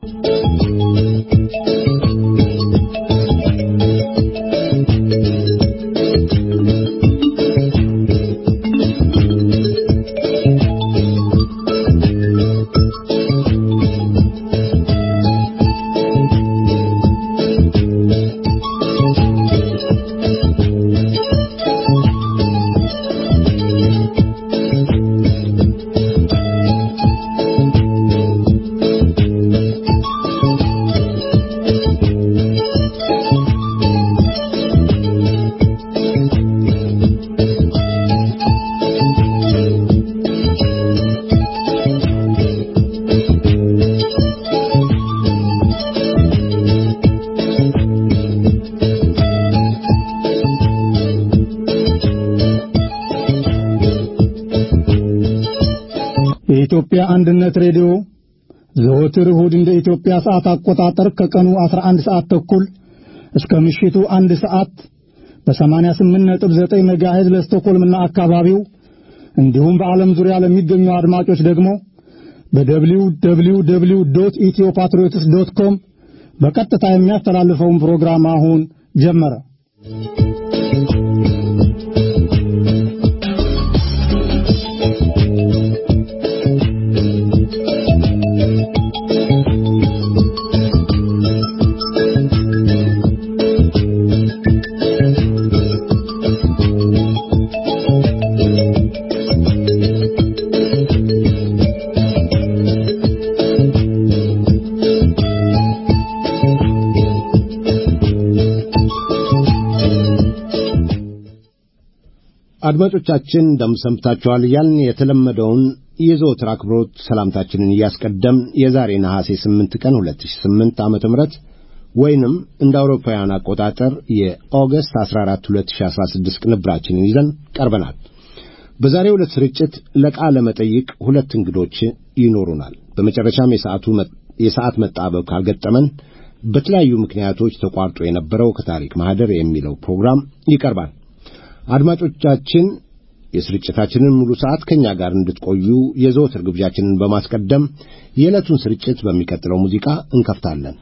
የኢትዮጵያ አንድነት ሬዲዮ ዘወትር እሁድ እንደ ኢትዮጵያ ሰዓት አቆጣጠር ከቀኑ 11 ሰዓት ተኩል እስከ ምሽቱ አንድ ሰዓት በ88.9 ሜጋሄዝ ለስቶኮልምና አካባቢው እንዲሁም በዓለም ዙሪያ ለሚገኙ አድማጮች ደግሞ በደብሊው ደብሊው ደብሊው ዶት ኢትዮ ፓትሪዮትስ ዶት ኮም በቀጥታ የሚያስተላልፈውን ፕሮግራም አሁን ጀመረ። አድማጮቻችን እንደምሰምታችኋል እያልን የተለመደውን የዘወትር አክብሮት ሰላምታችንን እያስቀደም የዛሬ ነሐሴ 8 ቀን 2008 ዓመተ ምህረት ወይንም እንደ አውሮፓውያን አቆጣጠር የኦገስት 14 2016 ቅንብራችንን ይዘን ቀርበናል። በዛሬው ዕለት ስርጭት ለቃለ መጠይቅ ሁለት እንግዶች ይኖሩናል። በመጨረሻም የሰዓቱ የሰዓት መጣበብ ካልገጠመን በተለያዩ ምክንያቶች ተቋርጦ የነበረው ከታሪክ ማህደር የሚለው ፕሮግራም ይቀርባል። አድማጮቻችን የስርጭታችንን ሙሉ ሰዓት ከእኛ ጋር እንድትቆዩ የዘወትር ግብዣችንን በማስቀደም የዕለቱን ስርጭት በሚቀጥለው ሙዚቃ እንከፍታለን።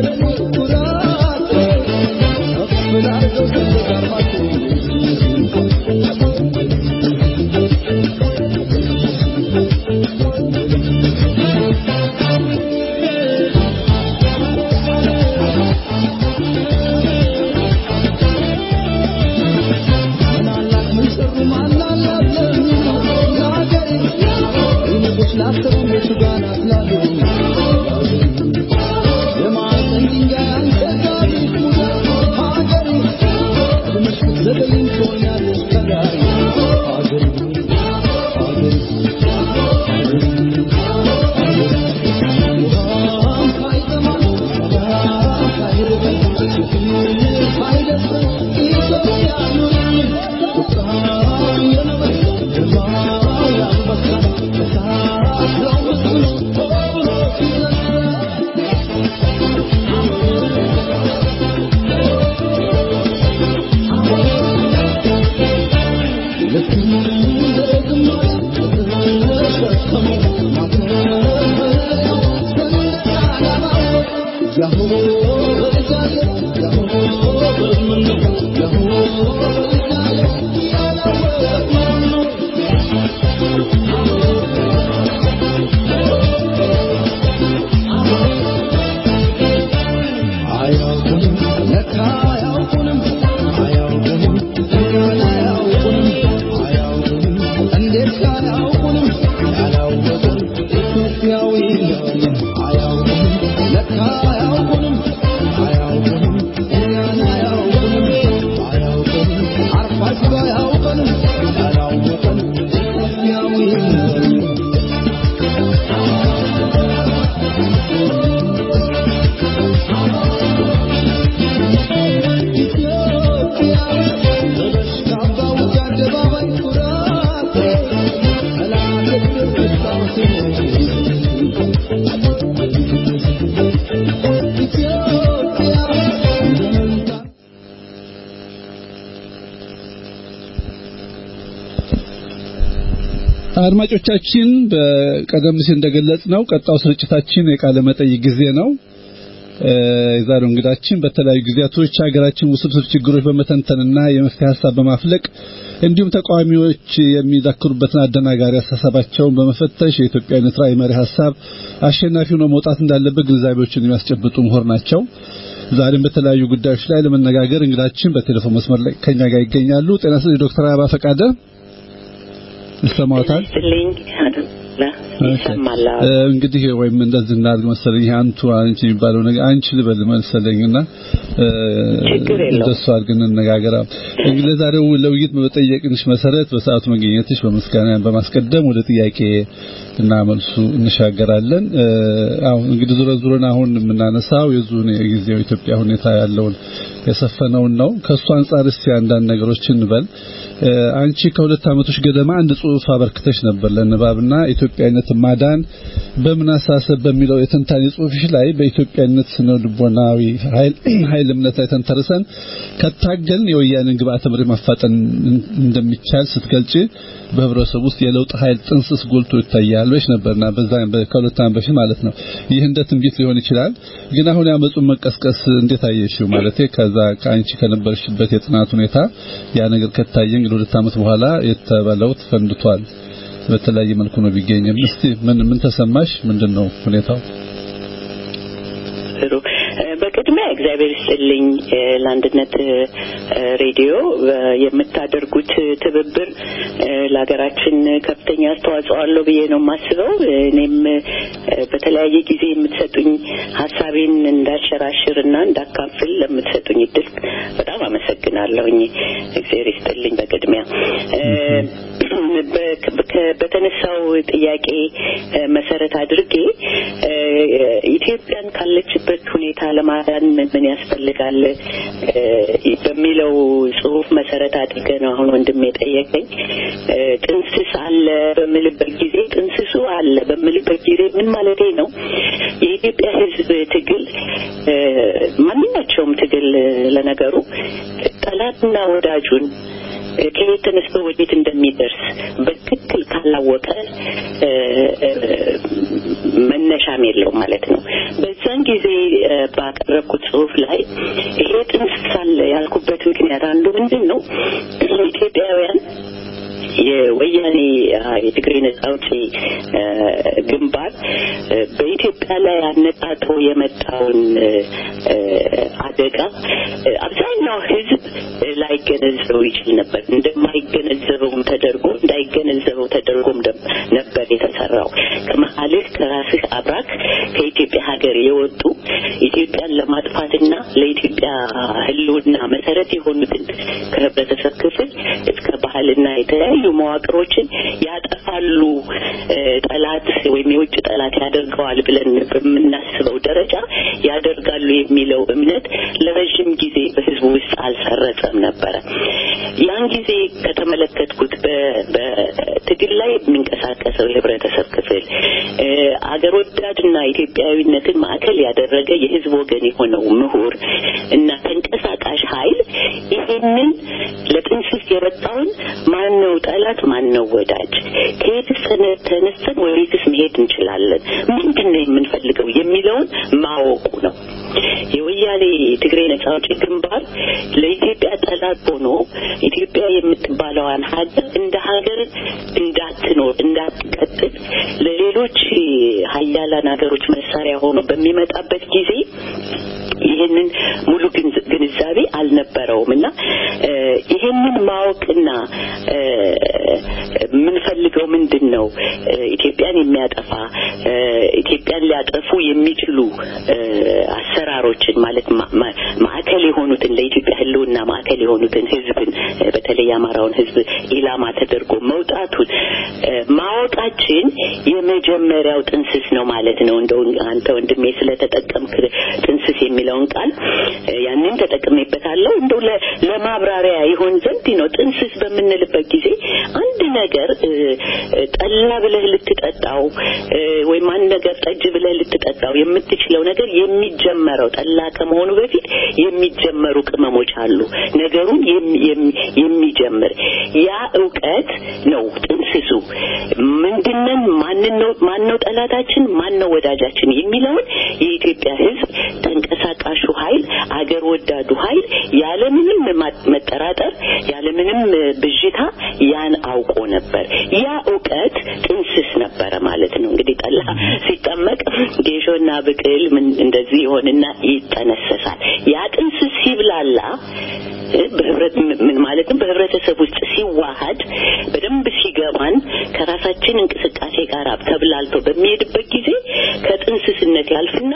Thank you. አድማጮቻችን በቀደም ሲል እንደገለጽ ነው ቀጣው ስርጭታችን የቃለ መጠይቅ ጊዜ ነው። የዛሬው እንግዳችን በተለያዩ ጊዜያቶች ሀገራችን ውስብስብ ችግሮች በመተንተንና የመፍትሄ ሀሳብ በማፍለቅ እንዲሁም ተቃዋሚዎች የሚዳክሩበትን አደናጋሪ አስተሳሰባቸውን በመፈተሽ የኢትዮጵያዊነት ራዕይ መሪ ሀሳብ አሸናፊ ሆኖ መውጣት እንዳለበት ግንዛቤዎችን የሚያስጨብጡ ምሁር ናቸው። ዛሬም በተለያዩ ጉዳዮች ላይ ለመነጋገር እንግዳችን በቴሌፎን መስመር ላይ ከኛ ጋር ይገኛሉ። ጤና ይስጥልኝ ዶክተር አበባ ፈቃደ ይሰማዎታል? ይሰማል። እንግዲህ ወይም እንደዚህ እናድርግ መሰለኝ ይሄ አንቱ አንቺ የሚባለው ነገር አንቺ ልበል መሰለኝና ችግር የለውም። እንደሱ አድርገን እንነጋገር። እንግዲህ ለዛሬው ለውይይት በጠየቅንሽ መሰረት በሰዓቱ መገኘትሽ በምስጋና በማስቀደም ወደ ጥያቄ እና መልሱ እንሻገራለን። አሁን እንግዲህ ዙረ ዙረን አሁን የምናነሳው የዙን የጊዜው ኢትዮጵያ ሁኔታ ያለውን የሰፈነውን ነው። ከሱ አንጻር እስቲ አንዳንድ ነገሮችን እንበል። አንቺ ከሁለት ዓመቶች ገደማ አንድ ጽሑፍ አበርክተሽ ነበር ለንባብና ኢትዮጵያዊነት ማዳን በምን አሳሰብ በሚለው የትንታኔ ጽሑፍሽ ላይ በኢትዮጵያዊነት ስነ ልቦናዊ ኃይል እምነት ላይ ተንተርሰን ከታገልን የወያኔን ግብአተ መሬት ማፋጠን እንደሚቻል ስትገልጪ በህብረተሰቡ ውስጥ የለውጥ ኃይል ጥንስስ ጎልቶ ይታያል ብለሽ ነበርና በዛ ከሁለት ዓመት በፊት ማለት ነው። ይህ እንደ ትንቢት ሊሆን ይችላል። ግን አሁን ያመጹን መቀስቀስ እንዴት አየሽው? ማለት ከዛ ከአንቺ ከነበርሽበት የጥናት ሁኔታ ያ ነገር ከታየ እንግዲህ ሁለት ዓመት በኋላ የተበለው ፈንድቷል። በተለያየ መልኩ ነው ቢገኝም እስቲ ምን ምን ተሰማሽ? ምንድነው ሁኔታው? ጥሩ በቅድሚያ እግዚአብሔር ይስጥልኝ ለአንድነት ሬዲዮ የምታደርጉት ትብብር ለሀገራችን ከፍተኛ አስተዋጽኦ አለው ብዬ ነው የማስበው። እኔም በተለያየ ጊዜ የምትሰጡኝ ሀሳቤን እንዳሸራሽርና እንዳካፍል ለምትሰጡኝ እድል በጣም አመሰግናለሁኝ። እግዚአብሔር ይስጥልኝ በቅድሚያ በተነሳው ጥያቄ መሰረት አድርጌ ኢትዮጵያን ካለችበት ሁኔታ ለማዳን ምን ያስፈልጋል በሚለው ጽሁፍ መሰረት አድርገ ነው አሁን ወንድም የጠየቀኝ። ጥንስስ አለ በምልበት ጊዜ ጥንስሱ አለ በምልበት ጊዜ ምን ማለቴ ነው? የኢትዮጵያ ሕዝብ ትግል ማንኛቸውም ትግል ለነገሩ ጠላትና ወዳጁን ከየት ተነስቶ ወዴት እንደሚደርስ በትክክል ካላወቀ መነሻም የለው ማለት ነው። በዛን ጊዜ ባቀረብኩት ጽሁፍ ላይ ይሄ ጥንስስ አለ ያልኩበት ምክንያት አንዱ ምንድን ነው ኢትዮጵያውያን የወያኔ የትግሬ ነጻ አውጪ ግንባር በኢትዮጵያ ላይ አነጣጥሮ የመጣውን አደጋ አብዛኛው ሕዝብ ላይገነዘበው ይችል ነበር። እንደማይገነዘበውም ተደርጎ እንዳይገነዘበው ተደርጎም ነበር የተሰራው። ከመሀልህ ከራስህ አብራክ ከኢትዮጵያ ሀገር የወጡ ኢትዮጵያን ለማጥፋትና ለኢትዮጵያ ሕልውና መሰረት የሆኑትን ከህብረተሰብ ክፍል እስከ ባህልና የተለያዩ መዋቅሮችን ያጠፋሉ፣ ጠላት ወይም የውጭ ጠላት ያደርገዋል ብለን በምናስበው ደረጃ ያደርጋሉ የሚለው እምነት ለረዥም ጊዜ በህዝቡ ውስጥ አልሰረጸም ነበረ። ያን ጊዜ ከተመለከትኩት በትግል ላይ የሚንቀሳቀሰው የህብረተሰብ ክፍል አገር ወዳድና ኢትዮጵያዊነትን ማዕከል ያደረገ የህዝብ ወገን የሆነው ምሁር እና ተንቀሳቃሽ ኃይል ይህንን ለጥንስስ የመጣውን ማን ነው ጠላት፣ ማን ነው ወዳጅ፣ ከየትስ ተነስተን ወዴትስ መሄድ እንችላለን፣ ምንድን ነው የምንፈልገው የሚለውን ማወቁ ነው። የወያኔ ትግሬ ነጻ አውጪ ግንባር ለኢትዮጵያ ጠላት ሆኖ ኢትዮጵያ የምትባለዋን ሀገር እንደ ሀገር እንዳትኖር እንዳትቀጥል ለሌሎች ሀያላን ሀገሮች መሳሪያ ሆኖ በሚመጣበት ጊዜ ይህንን ሙሉ ግንዛቤ አልነበረውም እና ይህንን ማወቅና የምንፈልገው ምንድን ነው? ኢትዮጵያን የሚያጠፋ ኢትዮጵያን ሊያጠፉ የሚችሉ አሰራሮችን ማለት ማዕከል የሆኑትን ለኢትዮጵያ ሕልውና ማዕከል የሆኑትን ሕዝብን በተለይ የአማራውን ሕዝብ ኢላማ ተደርጎ መውጣቱን ማወቃችን የመጀመሪያው ጥንስስ ነው ማለት ነው። እንደው አንተ ወንድሜ ስለተጠቀምክ ጥንስስ የሚለውን ቃል ያንን ተጠቅሜበታለሁ። እንደው ለማብራሪያ ይሆን ዘንድ ነው። ጥንስስ በምንልበት ጊዜ አንድ ነገር ጠላ ብለህ ልትጠጣው ወይም አንድ ነገር ጠጅ ብለህ ልትጠጣው የምትችለው ነገር የሚጀመረው ጠላ ከመሆኑ በፊት የሚጀመሩ ቅመሞች አሉ። ነገሩን የሚጀምር ያ እውቀት ነው ጥንስሱ። ምንድነን? ማንን ነው ማን ነው ጠላታችን? ማን ነው ወዳጃችን? የሚለውን የኢትዮጵያ ሕዝብ ተንቀሳቃሹ ኃይል አገር ወዳዱ ኃይል ያለምንም መጠራጠር ያለምንም ብዥታ ያን አውቆ ነበር። ያ እውቀት ጥንስስ ነበረ ማለት ነው። እንግዲህ ጠላ ሲጠመቅ ጌሾና ብቅል ምን እንደዚህ ይሆንና ይጠነሰሳል። ያ ጥንስስ ሲብላላ በህብረት ምን ማለትም በህብረተሰብ ውስጥ ሲዋሃድ በደንብ ሲገባን ከራሳችን እንቅስቃሴ ጋር ተብላልቶ በሚሄድበት ጊዜ ከጥንስስነት ያልፍና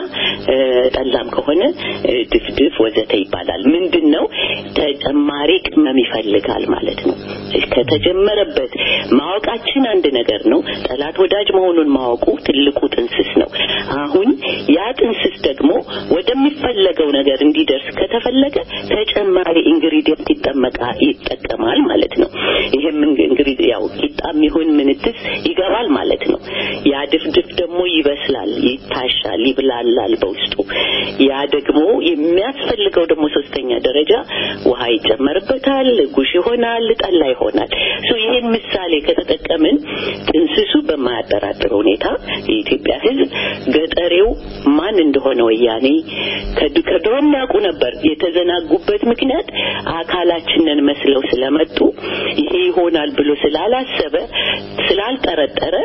ጠላም ከሆነ ድፍድፍ ወዘተ ይባላል። ምንድን ነው ተጨማሪ ቅመም ይፈልጋል ማለት ነው። ከተጀመረበት ማወቃችን አንድ ነገር ነው። ጠላት ወዳጅ መሆኑን ማወቁ ትልቁ ጥንስስ ነው። አሁን ያ ጥንስስ ደግሞ ወደሚፈለገው ነገር እንዲደርስ ከተፈለገ ተጨማሪ ኢንግሪዲየንት ይጠመቃ ይጠቀማል ማለት ነው። ይሄም እንግዲህ ያው ቂጣም ይሁን ምንትስ ይገባል ማለት ነው። ያ ድፍድፍ ደግሞ ይበስላል፣ ይታሻል፣ ይብላላል በውስጡ። ያ ደግሞ የሚያስፈልገው ደግሞ ሶስተኛ ደረጃ ውሃ ይጨመርበታል፣ ጉሽ ይሆናል፣ ጠላ ይሆናል። ሶ ይሄን ምሳሌ ከተጠቀምን ጥንስሱ በማያጠራጥር ሁኔታ የኢትዮጵያ ሕዝብ ገጠሬው ማን እንደሆነ ወያኔ ከድሮም ያውቁ ነበር። የተዘናጉበት ምክንያት አካላችንን መስለው ስለመጡ ይሄ ይሆናል ብሎ ስላላሰበ ስላልጠረጠረ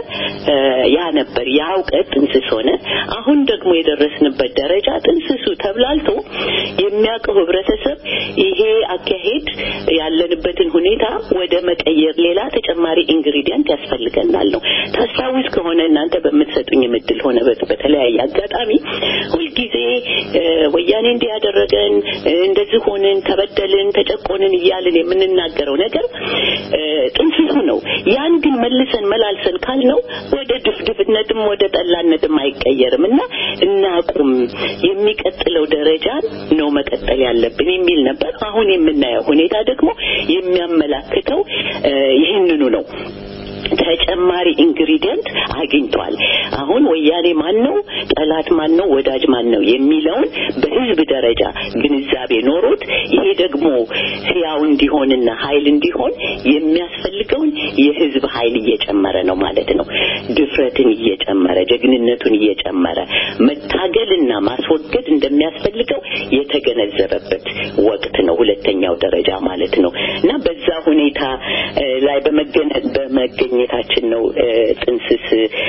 ያ ነበር ያ እውቀት ጥንስስ ሆነ። አሁን ደግሞ የደረስንበት ደረጃ ጥንስሱ ተብላልቶ የሚያውቀው ህብረተሰብ ይሄ አካሄድ ያለንበትን ሁኔታ ወደ መቀየር ሌላ ተጨማሪ ኢንግሪዲየንት ያስፈልገናል ነው። ታስታውስ ከሆነ እናንተ በምትሰጡኝ ምድል ሆነ በተለያየ አጋጣሚ ሁልጊዜ ወያኔ እንዲህ ያደረገን እንደዚህ ሆንን፣ ተበደልን፣ ተጨቆንን እያልን የምንናገረው ነገር ጥንስሱ ነው። ያን ግን መልሰን መላልሰን ካልነው ወደ ድፍድፍነትም ወደ ጠላነትም አይቀየርም እና እናቁም፣ የሚቀጥለው ደረጃን ነው መቀጠል ያለብን የሚል ነበር። አሁን የምናየው ሁኔታ ደግሞ የሚያመላክተው ይህንኑ ነው። ተጨማሪ ኢንግሪዲየንት አግኝቷል። አሁን ወያኔ ማን ነው፣ ጠላት ማን ነው፣ ወዳጅ ማን ነው የሚለውን በህዝብ ደረጃ ግንዛቤ ኖሮት ይሄ ደግሞ ህያው እንዲሆንና ኃይል እንዲሆን የሚያስፈልገውን የህዝብ ኃይል እየጨመረ ነው ማለት ነው። ድፍረትን እየጨመረ ጀግንነቱን እየጨመረ መታገልና ማስወገድ እንደሚያስፈልገው የተገነዘበበት ወቅት ነው። ሁለተኛው ደረጃ ማለት ነው እና በዛ ሁኔታ ላይ በመገኘታችን ነው ጥንስስ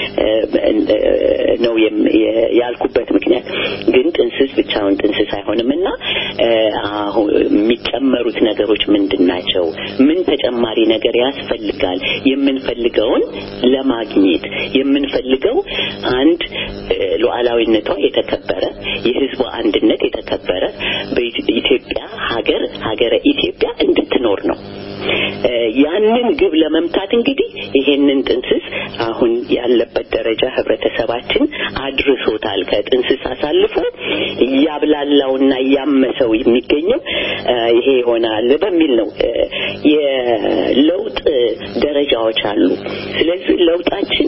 ነው ያልኩበት ምክንያት። ግን ጥንስስ ብቻውን ጥንስስ አይሆንም እና አሁን የሚጨመሩት ነገሮች ምንድን ናቸው? ምን ተጨማሪ ነገር ያስፈልጋል? የምንፈልገውን ለማግኘት የምንፈልገው አንድ ሉዓላዊነቷ የተከበረ የህዝቡ አንድነት የተከበረ በኢትዮጵያ ሀገር ሀገረ ኢትዮጵያ እንድትኖር ነው። ያንን ግብ ለመምታት እንግዲህ ይሄንን ጥንስስ አሁን ያለበት ደረጃ ህብረተሰባችን አድርሶታል። ከጥንስስ አሳልፎ እያብላላውና እያመሰው የሚገኘው ይሄ ይሆናል በሚል ነው። የለውጥ ደረጃዎች አሉ። ስለዚህ ለውጣችን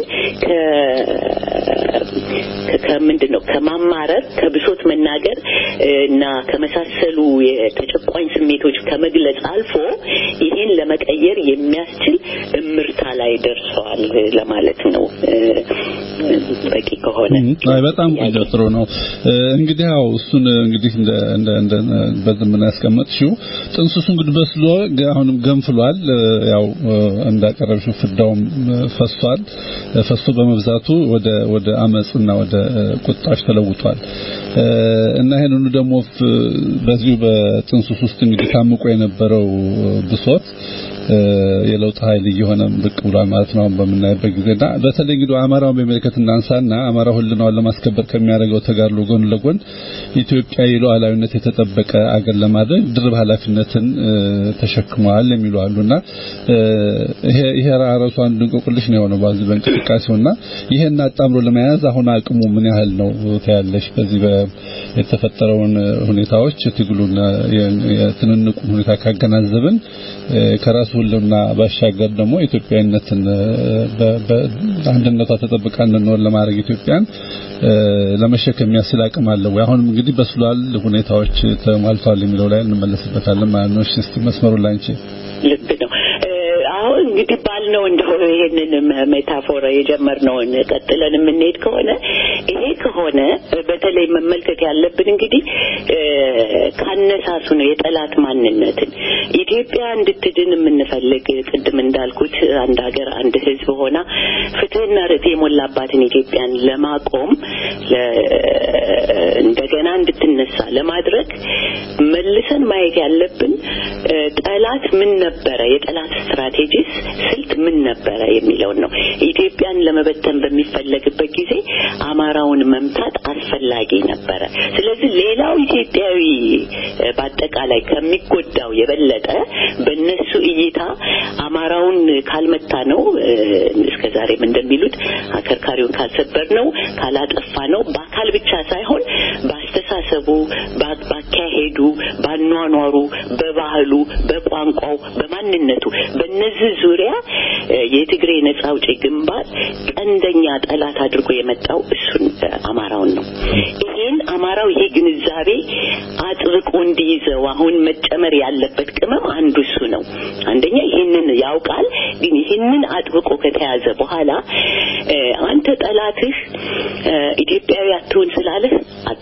ከምንድን ነው ከማማረር ከብሶት መናገር እና ከመሳሰሉ የተጨቋኝ ስሜቶች ከመግለጽ አልፎ ይሄን ለመቀየር የሚያስችል እምርታ ላይ ደርሰዋል ለማለት ነው። በቂ ከሆነ በጣም ቆንጆ ጥሩ ነው። እንግዲህ ያው እሱን እንግዲህ እንደ እንደ እንደ በዝምና ያስቀመጥሽው ጥንስሱ እንግዲህ በስሎ አሁንም ገንፍሏል። ያው እንዳቀረብሽው ፍዳውም ፈሷል። ፈሶ በመብዛቱ ወደ ወደ አመጽና ወደ ቁጣሽ ተለውጧል እና ይሄንን ደግሞ በዚሁ በጥንስሱ ውስጥ እንግዲህ ታምቆ የነበረው ብሶት የለውጥ ኃይል እየሆነ ብቅ ብሏል ማለት ነው በምናይበት ጊዜና በተለይ እንግዲህ አማራውን በሚመለከት እናንሳና አማራ ሁልናውን ለማስከበር ከሚያደርገው ተጋድሎ ጎን ለጎን ኢትዮጵያ የሉዓላዊነት የተጠበቀ አገር ለማድረግ ድርብ ኃላፊነትን ተሸክመዋል የሚሉ አሉና ይሄ ይሄ ራሱ አንድ እንቆቅልሽ ነው የሆነው በዚህ በእንቅስቃሴውና ይሄን አጣምሮ ለመያዝ አሁን አቅሙ ምን ያህል ነው ታያለሽ? በዚህ የተፈጠረውን ሁኔታዎች ትግሉን የትንንቁን ሁኔታ ካገናዘብን ከራሱ ሁሉና ባሻገር ደግሞ ኢትዮጵያዊነትን በአንድነቷ ተጠብቃ እንድንኖር ለማድረግ ኢትዮጵያን ለመሸከም የሚያስችል አቅም አለ ወይ? አሁንም እንግዲህ በስሏል፣ ሁኔታዎች ተሟልተዋል የሚለው ላይ እንመለስበታለን ማለት ነው። እስቲ መስመሩ ላይ አንቺ ልብ ነው። አሁን እንግዲህ ባልነው እንደው ይሄንን ሜታፎር የጀመርነውን ቀጥለን የምንሄድ ከሆነ ይሄ ከሆነ በተለይ መመልከት ያለብን እንግዲህ ካነሳሱ ነው የጠላት ማንነትን ኢትዮጵያ እንድትድን የምንፈልግ ቅድም እንዳልኩት አንድ ሀገር አንድ ሕዝብ ሆና ፍትህና ርትዕ የሞላባትን ኢትዮጵያን ለማቆም እንደገና እንድትነሳ ለማድረግ መልሰን ማየት ያለብን ጠላት ምን ነበረ፣ የጠላት ስትራቴጂስ ስልት ምን ነበረ የሚለውን ነው። ኢትዮጵያን ለመበተን በሚፈለግበት ጊዜ አማራውን መምታት አስፈላጊ ነበረ። ስለዚህ ሌላው ኢትዮጵያዊ በአጠቃላይ ከሚጎዳው የበለጠ በእነሱ እይታ አማራውን ካልመታ ነው እስከ ዛሬም እንደሚሉት አከርካሪውን ካልሰበር ነው ካላጠፋ ነው በአካል ብቻ ሳይሆን በአስተሳሰቡ፣ ባካሄዱ፣ ባኗኗሩ፣ በባህሉ፣ በቋንቋው፣ በማንነቱ በእነዚህ ዙሪያ የትግሬ ነጻ አውጪ ግንባር ቀንደኛ ጠላት አድርጎ የመጣው እሱን አማራውን ነው። ይሄን አማራው ይሄ ግንዛቤ አጥብቆ እንዲይዘው አሁን መጨመር ያለበት ቅመም አንዱ እሱ ነው። አንደኛ ይህንን ያውቃል። ግን ይህንን አጥብቆ ከተያዘ በኋላ አንተ ጠላትህ ኢትዮጵያዊ አትሆን ስላለህ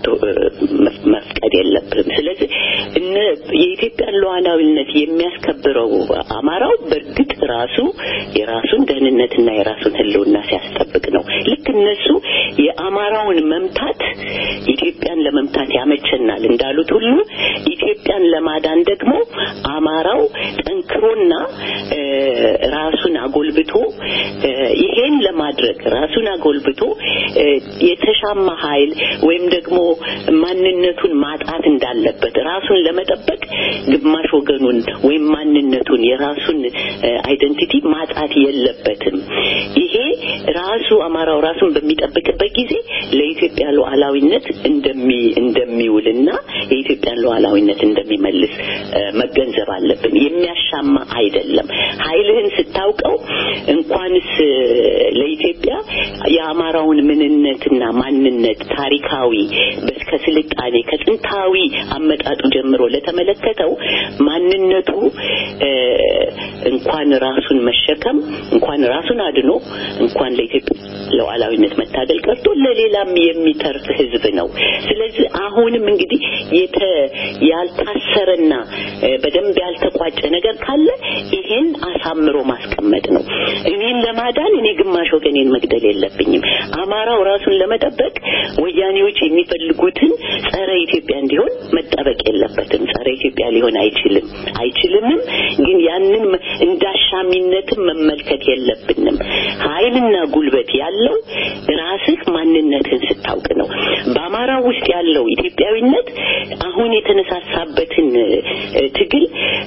መፍቀድ የለብህም። ስለዚህ እነ የኢትዮጵያን ሉዓላዊነት የሚያስከብረው አማራው በእርግጥ ራሱ የራሱን ደህንነትና የራሱን ሕልውና ሲያስጠብቅ ነው። ልክ እነሱ የአማራውን መምታት ኢትዮጵያን ለመምታት ያመቸናል እንዳሉት ሁሉ ኢትዮጵያን ለማዳን ደግሞ አማራው ጠንክሮና ራሱን አጎልብቶ ይሄን ለማድረግ ራሱን አጎልብቶ የተሻማ ኃይል ወይም ደግሞ ማንነቱን ማጣት እንዳለበት ራሱን ለመጠበቅ ግማሽ ወገኑን ወይም ማንነቱን የራሱን አይደንቲቲ ማጣት የለበትም። ይሄ ራሱ አማራው ራሱን በሚጠብቅበት ጊዜ ለኢትዮጵያ ሉዓላዊነት እንደሚ እንደሚውልና የኢትዮጵያን ሉዓላዊነት እንደሚመልስ መገንዘብ አለብን። የሚያሻማ አይደለም። ኃይልህን ስታውቀው እንኳንስ ለኢትዮጵያ የአማራውን ምንነትና ማንነት ታሪካዊ እስከ ስልጣኔ ከጥንታዊ አመጣጡ ጀምሮ ለተመለከተው ማንነቱ እንኳን ራሱን መሸከም እንኳን ራሱን አድኖ እንኳን ለኢትዮጵያ ሉዓላዊነት መታገል ቀርቶ ለሌላም የሚተርፍ ሕዝብ ነው። ስለዚህ አሁንም እንግዲህ የተ ያልታሰረና በደንብ ያልተቋጨ ነገር ካለ ይሄን አሳምሮ ማስቀመጥ ነው። እኔን ለማዳን እኔ ግማሽ ወገኔን መግደል የለብኝም። አማራው ራሱን ለመጠበቅ ወያኔዎች የሚፈልጉትን ጸረ ኢትዮጵያ እንዲሆን መጠበቅ የለበትም። ጸረ ኢትዮጵያ ሊሆን አይችልም አይችልምም። ግን ያንን እንዳሻሚነትም መመልከት የለብንም። ኃይልና ጉልበት ያለው ራስህ ማንነትህን ስታውቅ ነው። በአማራው ውስጥ ያለው ኢትዮጵያዊነት አሁን የተነሳሳበትን ትግል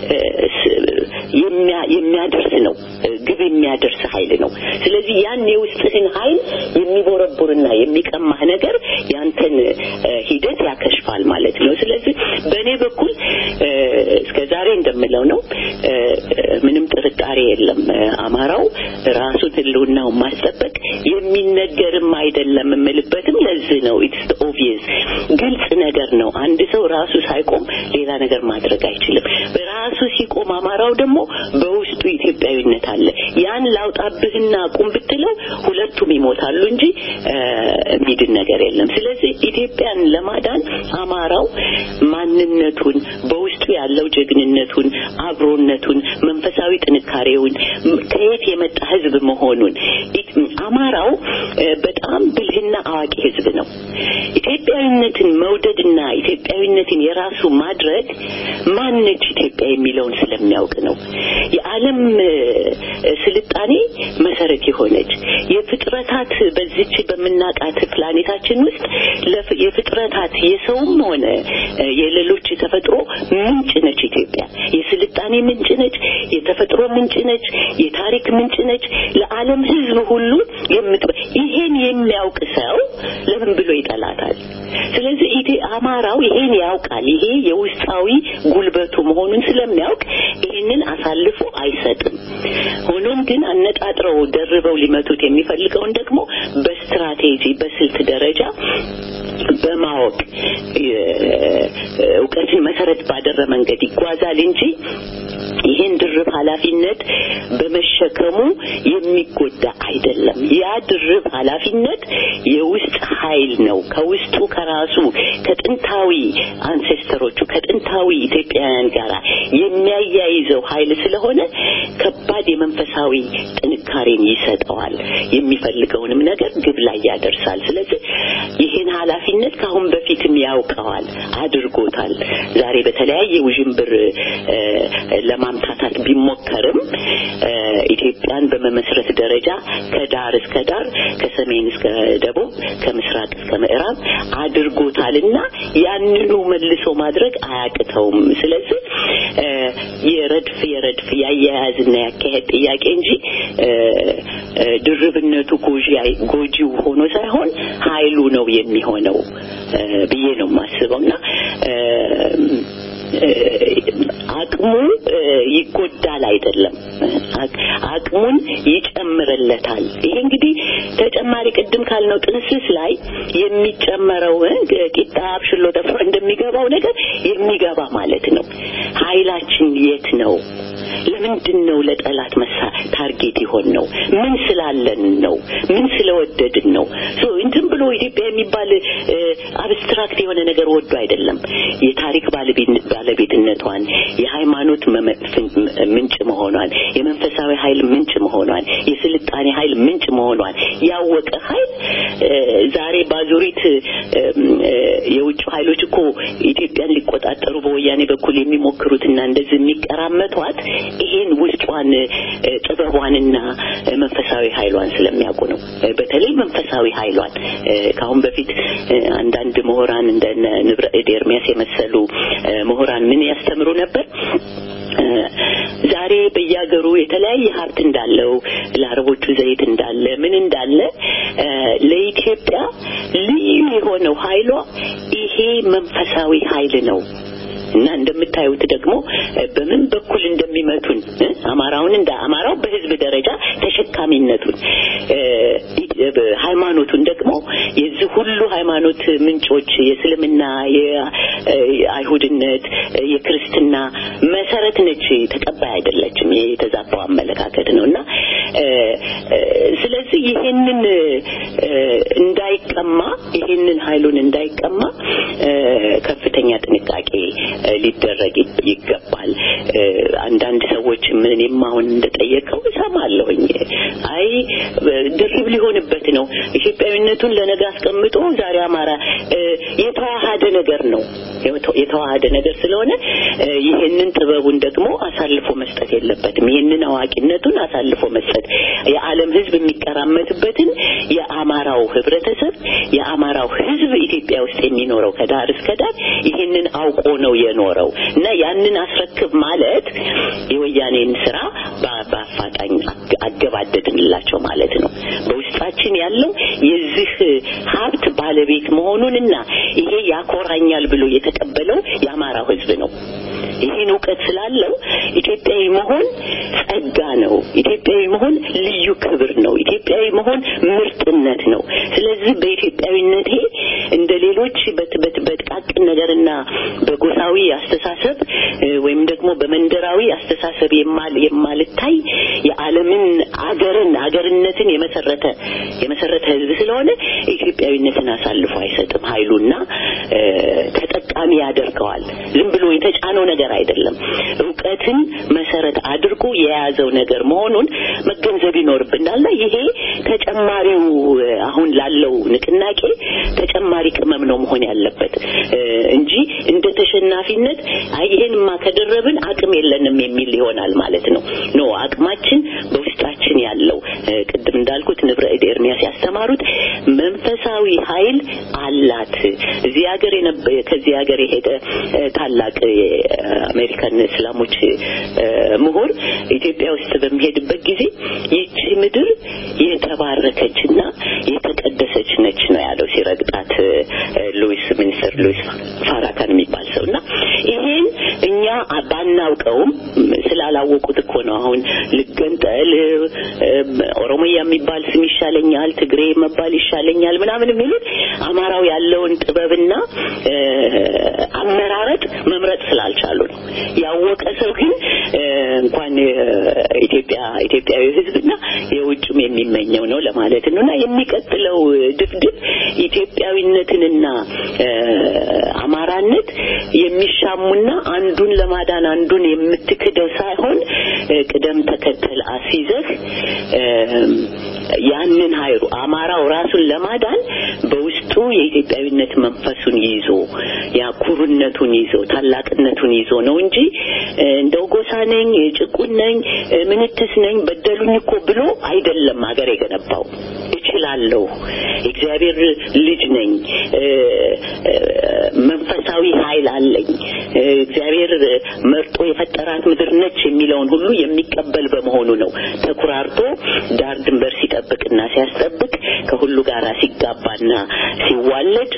የሚያደርስ ነው፣ ግብ የሚያደርስ ኃይል ነው። ስለዚህ ያን የውስጥህን ኃይል የሚቦረቡርና የሚቀማህ ነገር ያንተን ሂደት ያከሽፋል ማለት ነው። ስለዚህ በእኔ በኩል እስከ ዛሬ እንደምለው ነው፣ ምንም ጥርጣሬ የለም። አማራው ራሱን ህልውናውን ማስጠበቅ የሚነገርም አይደለም የምልበትም ለዚህ ነው። ኢትስ ኦብቪየስ ግልጽ ነገር ነው። አንድ ሰው ራሱ ሳይቆም ሌላ ነገር ማድረግ አይችልም። ራሱ ሲቆም አማራው ደግሞ በውስጡ ኢትዮጵያዊነት አለ። ያን ላውጣብህና ቁም ብትለው ሁለቱም ይሞታሉ እንጂ የሚድን ነገር የለም። ስለዚህ ኢትዮጵያን ለማዳን አማራው ማንነቱን በውስጡ ያለው ጀግንነቱን፣ አብሮነቱን፣ መንፈሳዊ ጥንካሬውን ከየት የመጣ ህዝብ መሆኑን አማራው በጣም ብልህና አዋቂ ህዝብ ነው። ኢትዮጵያዊነትን መውደድና ኢትዮጵያዊነትን የራሱ ማድረግ ማነች ኢትዮጵያ የሚለውን ስለሚያውቅ ነው። የዓለም ስልጣኔ መሰረት የሆነች የፍጥረታት በዚች በምናቃት ፕላኔታችን ውስጥ የፍጥረታት የሰውም ሆነ የሌሎች ተፈጥሮ ምንጭ ነች ኢትዮጵያ። የስልጣኔ ምንጭ ነች፣ የተፈጥሮ ምንጭ ነች፣ የታሪክ ምንጭ ነች። ለዓለም ህዝብ ሁሉ የምት ይሄን የሚያውቅ ሰው ለምን ብሎ ይጠላታል? ስለዚህ ኢቴ አማራው ይሄን ያውቃል። ይሄ የውስጣዊ ጉልበቱ መሆኑን ስለሚያውቅ ይሄንን አሳልፎ አይሰጥም። ሆኖም ግን አነጣጥረው ደርበው ሊመቱት የሚፈልገውን ደግሞ በስትራቴጂ በስልት ደረጃ በማወቅ እውቀትን መሰረት ባደረ መንገድ ይጓዛል እንጂ ይህን ድርብ ኃላፊነት በመሸከሙ የሚጎዳ አይደለም። ያ ድርብ ኃላፊነት የውስጥ ኃይል ነው። ከውስጡ ከራሱ ከጥንታዊ አንሴስተሮቹ ከጥንታዊ ኢትዮጵያውያን ጋር የሚያያይዘው ኃይል ስለሆነ ከባድ የመንፈሳዊ ጥንካሬን ይሰጠዋል። የሚፈልገውንም ነገር ግብ ላይ ያደርሳል። ስለዚህ ይህን ኃላፊነት ከአሁን በፊትም ያውቀዋል፣ አድርጎታል። ዛሬ በተለያየ ውዥንብር ለማምታታት ቢሞከርም ኢትዮጵያን በመመስረት ደረጃ ከዳር እስከ ዳር ከሰሜን እስከ ደቡብ ከምስራቅ እስከ ምዕራብ አድርጎታልና ያንኑ መልሶ ማድረግ አያቅተውም። ስለዚህ የረድፍ የረድፍ ያያያዝና ያካሄድ ጥያቄ እንጂ ድርብነቱ ጎጂው ሆኖ ሳይሆን ኃይሉ ነው የሚሆነው ብዬ ነው የማስበውና አቅሙ ይጎዳል አይደለም፣ አቅሙን ይጨምርለታል። ይሄ እንግዲህ ተጨማሪ ቅድም ካልነው ጥንስስ ላይ የሚጨመረው ቂጣ አብሽሎ ተፍሮ እንደሚገባው ነገር የሚገባ ማለት ነው። ኃይላችን የት ነው? ለምንድን ነው ለጠላት መሳ ታርጌት የሆን ነው? ምን ስላለን ነው? ምን ስለወደድን ነው? ሶ እንትን ብሎ ኢትዮጵያ የሚባል አብስትራክት የሆነ ነገር ወዶ አይደለም። የታሪክ ባለቤትነቷን፣ የሃይማኖት ምንጭ መሆኗን፣ የመንፈሳዊ ኃይል ምንጭ መሆኗን፣ የስልጣኔ ኃይል ምንጭ መሆኗን ያወቀ ኃይል ዛሬ ባዙሪት የውጭ ኃይሎች እኮ ኢትዮጵያን ሊቆጣጠሩ በወያኔ በኩል የሚሞክሩትና እንደዚህ የሚቀራመቷት ይሄን ውስጧን ጥበቧንና መንፈሳዊ ኃይሏን ስለሚያውቁ ነው። በተለይ መንፈሳዊ ኃይሏን ከአሁን በፊት አንዳንድ ምሁራን እንደ ንብረ እድ ኤርሚያስ የመሰሉ ምሁራን ምን ያስተምሩ ነበር? ዛሬ በየሀገሩ የተለያየ ሀብት እንዳለው ለአረቦቹ ዘይት እንዳለ ምን እንዳለ ለኢትዮጵያ ልዩ የሆነው ኃይሏ ይሄ መንፈሳዊ ኃይል ነው። እና እንደምታዩት ደግሞ በምን በኩል እንደሚመቱን አማራውን እንደ አማራው በህዝብ ደረጃ ተሸካሚነቱን ሃይማኖቱን ደግሞ የዚህ ሁሉ ሃይማኖት ምንጮች የእስልምና፣ የአይሁድነት፣ የክርስትና መሰረት ነች። ተቀባይ አይደለችም። የተዛባው አመለካከት ነው እና ስለዚህ ይሄንን እንዳይቀማ ይሄንን ኃይሉን እንዳይቀማ ከፍተኛ ጥንቃቄ ሊደረግ ይገባል። አንዳንድ ሰዎች ምንም አሁን እንደጠየቀው እሰማለሁኝ። አይ ድርብ ሊሆንበት ነው ኢትዮጵያዊነቱን ለነገ አስቀምጦ ዛሬ አማራ የተዋሃደ ነገር ነው የተዋሃደ ነገር ስለሆነ ይህንን ጥበቡን ደግሞ አሳልፎ መስጠት የለበትም። ይህንን አዋቂነቱን አሳልፎ መስጠት የዓለም ሕዝብ የሚቀራመትበትን የአማራው ህብረተሰብ የአማራው ሕዝብ ኢትዮጵያ ውስጥ የሚኖረው ከዳር እስከ ዳር ይህንን አውቆ ነው የኖረው እና ያንን አስረክብ ማለት የወያኔን ስራ በአፋጣኝ አገባደድንላቸው ማለት ነው። በውስጣችን ያለው የዚህ ሀብት ባለቤት መሆኑንና ይሄ ያኮራኛል ብሎ የተቀበለው የአማራው ህዝብ ነው። ይህን እውቀት ስላለው ኢትዮጵያዊ መሆን ጸጋ ነው። ኢትዮጵያዊ መሆን ልዩ ክብር ነው። ኢትዮጵያዊ መሆን ምርጥነት ነው። ስለዚህ በኢትዮጵያዊነቴ እንደ ሌሎች በጥቃቅን ነገርና በጎሳዊ አስተሳሰብ ወይም ደግሞ በመንደራዊ አስተሳሰብ የማልታይ የዓለምን አገርን አገርነትን የመሰረተ የመሰረተ ህዝብ ስለሆነ ኢትዮጵያዊነትን አሳልፎ አይሰጥም። ኃይሉና ተጠቃሚ ያደርገዋል። ዝም ብሎ የተጫነው ነገር አይደለም። እውቀትን መሰረት አድርጎ የያዘው ነገር መሆኑን መገንዘብ ይኖርብናልና ይሄ ተጨማሪው አሁን ላለው ንቅናቄ ተጨማሪ ቅመም ነው መሆን ያለበት እንጂ እንደ ተሸናፊነት አይ ይሄንማ ከደረብን አቅም የለንም የሚል ይሆናል ማለት ነው። ኖ አቅማችን በውስጣችን ያለው ቅድም እንዳልኩት ንብረ እድ ኤርሚያስ ያስተማሩት መንፈሳዊ ኃይል አላት። እዚህ ሀገር ከዚህ ሀገር የሄደ ታላቅ የአሜሪካን እስላሞች ምሁር ኢትዮጵያ ውስጥ በሚሄድበት ጊዜ ይቺ ምድር የተባረከችና የተቀደሰች ነች ነው ያለው ሲረግጣት ሉዊስ ሚኒስትር ሉዊስ ፋራካን የሚባል ሰው እና ይሄን እኛ ባናውቀውም ስላላወቁት እኮ ነው አሁን ልገንጠል ኦሮሞያ የሚባል ስም ይሻለኛል፣ ትግሬ መባል ይሻለኛል ምናምን የሚሉት አማራው ያለውን ጥበብና አመራረጥ መምረጥ ስላልቻሉ ነው። ያወቀ ሰው ግን እንኳን ኢትዮጵያ ኢትዮጵያዊ ሕዝብና የውጭም የሚመኘው ነው ለማለት ነው እና የሚቀጥለው ድፍድፍ ኢትዮጵያዊነትንና አማራነት የሚሻሙና አንዱን ለማዳን አንዱን የምትክደው ሳይሆን ቅደም ተከተል አስይዘህ ያንን ኃይሉ አማራው ራሱን ለማዳን በውስጡ የኢትዮጵያዊነት መንፈሱን ይዞ ያኩሩነቱን ይዞ ታላቅነቱን ይዞ ነው እንጂ እንደው ጎሳ ነኝ፣ ጭቁን ነኝ፣ ምንትስ ነኝ፣ በደሉኝ እኮ ብሎ አይደለም ሀገር የገነባው። እችላለሁ፣ እግዚአብሔር ልጅ ነኝ፣ መንፈሳዊ ኃይል አለኝ፣ እግዚአብሔር መርጦ የፈጠራት ምድር ነች የሚለውን ሁሉ የሚቀበል በመሆኑ ነው ተኩራርቶ ዳር ድንበር ሲጠብቅና ሲያስጠብቅ ከሁሉ ጋር ሲጋባና ሲዋለድ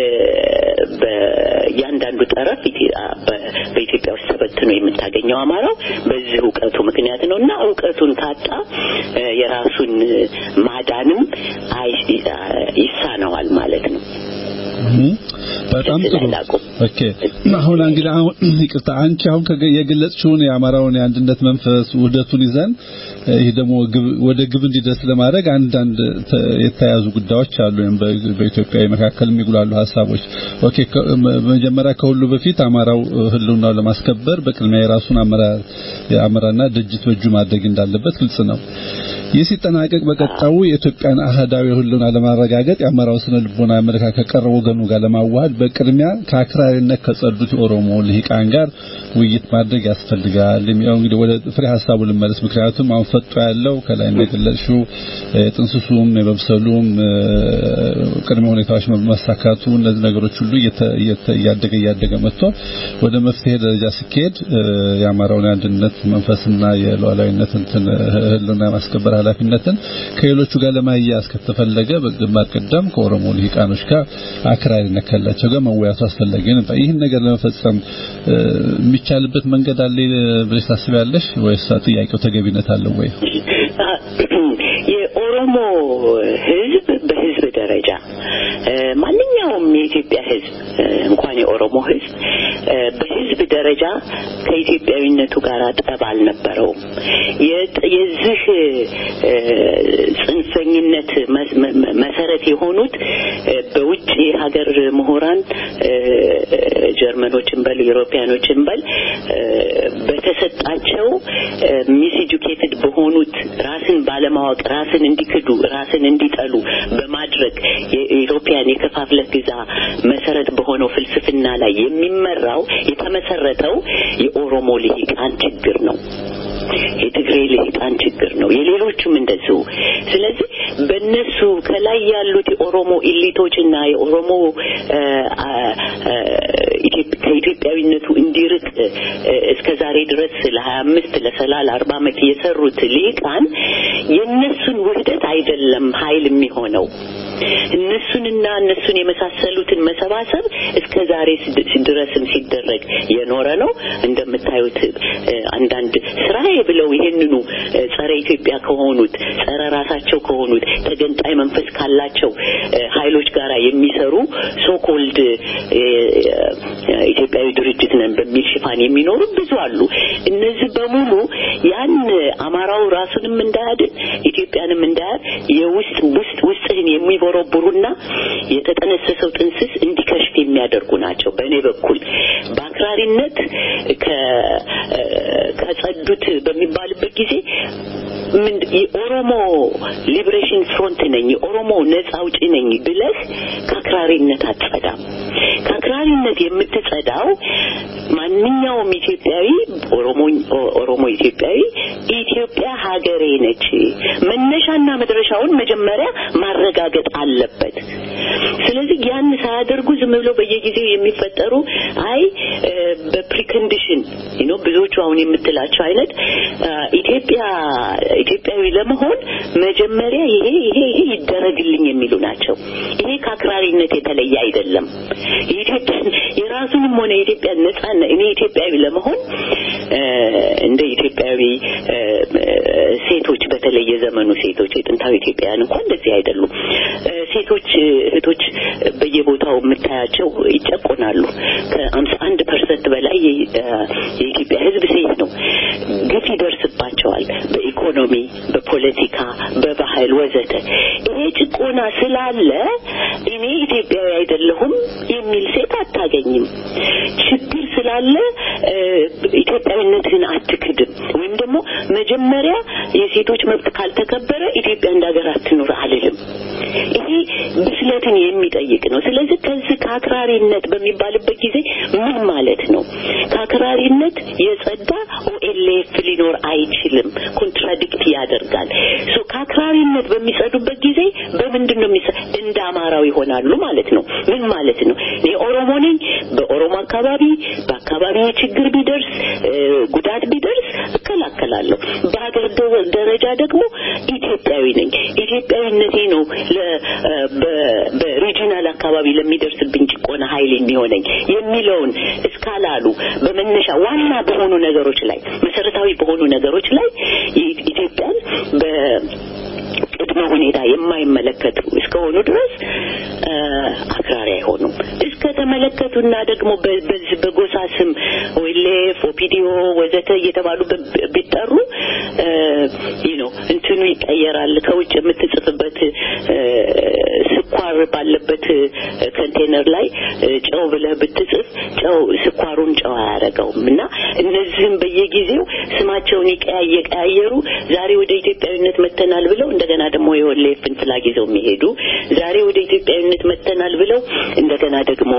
በእያንዳንዱ ጠረፍ በኢትዮጵያ ውስጥ ተበትኖ የምታገኘው አማራው በዚህ እውቀቱ ምክንያት ነው እና እውቀቱን ካጣ የራሱን ማዳንም ይሳነዋል ማለት ነው። በጣም ጥሩ ኦኬ አሁን እንግዲህ አሁን ይቅርታ አንቺ አሁን የገለጽሽውን የአማራውን የአንድነት መንፈስ ውህደቱን ይዘን ይህ ደግሞ ወደ ግብ እንዲደርስ ለማድረግ አንዳንድ የተያዙ ጉዳዮች አሉ ወይም በኢትዮጵያ መካከል የሚጉላሉ ሀሳቦች ኦኬ መጀመሪያ ከሁሉ በፊት አማራው ህልውናው ለማስከበር በቅድሚያ የራሱን አመራር የአመራርና ድርጅት በእጁ ማድረግ እንዳለበት ግልጽ ነው ይህ ሲጠናቀቅ በቀጣዩ የኢትዮጵያን አህዳዊ ህልውና ለማረጋገጥ የአማራው ስነ ልቦና አመለካከት ከቀረበ ወገኑ ጋር ለማዋሃድ በቅድሚያ ከአክራሪነት ከጸዱት የኦሮሞ ልሂቃን ጋር ውይይት ማድረግ ያስፈልጋል። የሚለው እንግዲህ ወደ ፍሬ ሀሳቡ ልመለስ። ምክንያቱም አሁን ፈጦ ያለው ከላይ እንደገለጽሽው የጥንስሱም የመብሰሉም ቅድመ ሁኔታዎች መሳካቱ እነዚህ ነገሮች ሁሉ እያደገ እያደገ መጥቶ ወደ መፍትሄ ደረጃ ሲካሄድ የአማራውን የአንድነት መንፈስና የሉዓላዊነት እንትን ህልውና ማስከበር ኃላፊነትን ከሌሎቹ ጋር ለማያያዝ ከተፈለገ በግንባር ቀደም ከኦሮሞ ልሂቃኖች ጋር አክራሪነት ካላቸው ጋር መወያቱ አስፈላጊ ነበር። ይህን ነገር ለመፈጸም የሚቻልበት መንገድ አለ ብለሽ ታስቢያለሽ ወይስ ጥያቄው ተገቢነት አለው ወይ? የኦሮሞ ህዝብ በህዝብ ደረጃ ማንኛውም የኢትዮጵያ ህዝብ እንኳን የኦሮሞ ህዝብ በህዝብ ደረጃ ከኢትዮጵያዊነቱ ጋር ጠብ አልነበረውም። የዚህ ጽንፈኝነት መሰረት የሆኑት በውጭ ሀገር ምሁራን ጀርመኖችን በል ዩሮፒያኖችን በል በተሰጣቸው ሚስ ኤጁኬትድ በሆኑት ራስን ባለማወቅ ራስን እንዲክዱ ራስን እንዲጠሉ በማድረግ የኢትዮጵያን የከፋፍለህ ግዛ መሰረት በሆነው ፍልስፍና ላይ የሚመራው የተመሰረተው የኦሮሞ ልሂቃን ችግር ነው። የትግሬ ልሂቃን ችግር ነው። የሌሎቹም እንደዚሁ። ስለዚህ በእነሱ ከላይ ያሉት የኦሮሞ ኢሊቶችና የኦሮሞ ከኢትዮጵያዊነቱ እንዲርቅ እስከ ዛሬ ድረስ ለሀያ አምስት ለሰላ ለአርባ ዓመት የሰሩት ልሂቃን የእነሱን ውህደት አይደለም ኃይል የሚሆነው እነሱንና እነሱን የመሳሰሉትን መሰባሰብ እስከ ዛሬ ድረስም ሲደረግ የኖረ ነው። እንደምታዩት አንዳንድ ስራዬ ብለው ይሄንኑ ጸረ ኢትዮጵያ ከሆኑት ጸረ ራሳቸው ከሆኑት ተገንጣይ መንፈስ ካላቸው ኃይሎች ጋር የሚሰሩ ሶኮልድ ኢትዮጵያዊ ድርጅት ነን በሚል ሽፋን የሚኖሩ ብዙ አሉ። እነዚህ በሙሉ ያን አማራው ራሱንም እንዳያድን ኢትዮጵያንም እንዳያድ የውስጥ ውስጥ ውስጥህን የሚቦረቡሩና የተጠነሰሰው ጥንስስ እንዲከሽፍ የሚያደርጉ ናቸው። በእኔ በኩል በአክራሪነት ከጸዱት በሚባልበት ጊዜ የኦሮሞ ሊብሬሽን ፍሮንት ነኝ የኦሮሞ ነጻ አውጪ ነኝ ብለህ ከአክራሪነት አትጸዳም። ከአክራሪነት የምትጸዳው ማንኛውም ኢትዮጵያዊ ኦሮሞ ኦሮሞ ኢትዮጵያዊ ኢትዮጵያ ሀገሬ ነች መነሻና መድረሻውን መጀመሪያ ማረጋገጥ አለበት። ስለዚህ ያን ሳያደርጉ ዝም ብለው በየጊዜው የሚፈጠሩ አይ በፕሪኮንዲሽን ኖ ብዙዎቹ አሁን የምትላቸው አይነት ኢትዮጵያ ኢትዮጵያዊ ለመሆን መጀመሪያ ይሄ ይሄ ይሄ ይደረግልኝ የሚሉ ናቸው። ይሄ ከአክራሪነት የተለየ አይደለም። የኢትዮጵያ የራሱንም ሆነ የኢትዮጵያ ነጻነት እኔ ኢትዮጵያዊ ለመሆን እንደ ኢትዮጵያዊ ሴቶች በተለይ የዘመኑ ሴቶች የጥንታዊ ኢትዮጵያውያን እንኳን እንደዚህ አይደሉም። ሴቶች እህቶች በየቦታው የምታያቸው ይጨቆናሉ። ከአምሳ አንድ ፐርሰንት በላይ የኢትዮጵያ ሕዝብ ሴት ነው። ግፍ ይደርስባቸዋል። በኢኮኖሚ፣ በፖለቲካ፣ በባህል ወዘተ። ይሄ ጭቆና ስላለ እኔ ኢትዮጵያዊ አይደለሁም የሚል ሴት አታገኝም። ችግር ስላለ ኢትዮጵያዊነትህን አትክድም። ወይም ደግሞ መጀመሪያ የሴቶች መብት ካልተከበረ ኢትዮጵያ እንደ ሀገር አትኑር አልልም። ይሄ ብስለትን የሚጠይቅ ነው። ስለዚህ ከዚህ ከአክራሪነት በሚባልበት ጊዜ ምን ማለት ነው? ከአክራሪነት የጸዳ ኦኤልኤፍ ሊኖር አይችልም። ኮንትራዲክት ያደርጋል። ሶ ከአክራሪነት በሚጸዱበት ጊዜ በምንድን ነው የሚጸ እንደ አማራው ይሆናሉ ማለት ነው። ምን ማለት ነው? እኔ ኦሮሞ ነኝ። በኦሮሞ አካባቢ በአካባቢ ችግር ቢደርስ ጉዳት ቢደርስ እከላከላለሁ። በሀገር ደረጃ ደግሞ ኢትዮጵያዊ ነኝ። ኢትዮጵያዊነቴ ነው በሪጂናል አካባቢ ለሚደርስብኝ ጭቆና ኃይል የሚሆነኝ የሚለውን እስካላሉ በመነሻ ዋና በሆኑ ነገሮች ላይ መሰረታዊ በሆኑ ነገሮች ላይ ኢትዮጵያን በቅድመ ሁኔታ የማይመለከቱ እስከሆኑ ድረስ አክራሪ አይሆኑም። እስከ ተመለከቱና ደግሞ በዚህ በጎሳ ስም ኦኤልኤፍ፣ ኦፒዲዮ ወዘተ እየተባሉ ቢጠሩ ነው እንትኑ ይቀየራል። ከውጭ የምትጽፍበት ስኳር ባለበት ኮንቴነር ላይ ጨው ብለህ ብትጽፍ ጨው ስኳሩን ጨው አያደርገውም እና እነዚህም በየጊዜው ስማቸውን እየቀያየሩ ዛሬ ወደ ኢትዮጵያዊነት መተናል ብለው እንደገና ደግሞ የኦኤልኤፍን ፍላግ ይዘው የሚሄዱ ዛሬ ወደ ኢትዮጵያዊነት መተናል ብለው እንደገና ደግሞ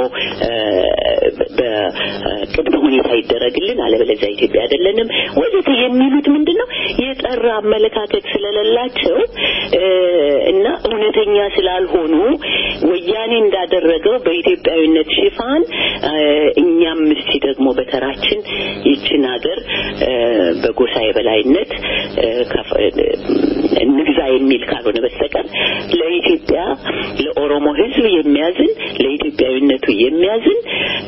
በቅድመ ሁኔታ ይደረግልን አለበለዚያ ኢትዮጵያ አይደለንም ወዘተ የሚሉት ምንድን ነው የጠራ አመለካከት ስለሌላቸው እና እውነተኛ ስላልሆኑ ወያኔ እንዳደረገው በኢትዮጵያዊነት ሽፋን እኛም እስቲ ደግሞ በተራችን ይችን ሀገር በጎሳ የበላይነት እንግዛ የሚል ካልሆነ በስተቀር ለኢትዮጵያ ለኦሮሞ ሕዝብ የሚያዝን ለኢትዮጵያዊነቱ የሚያዝን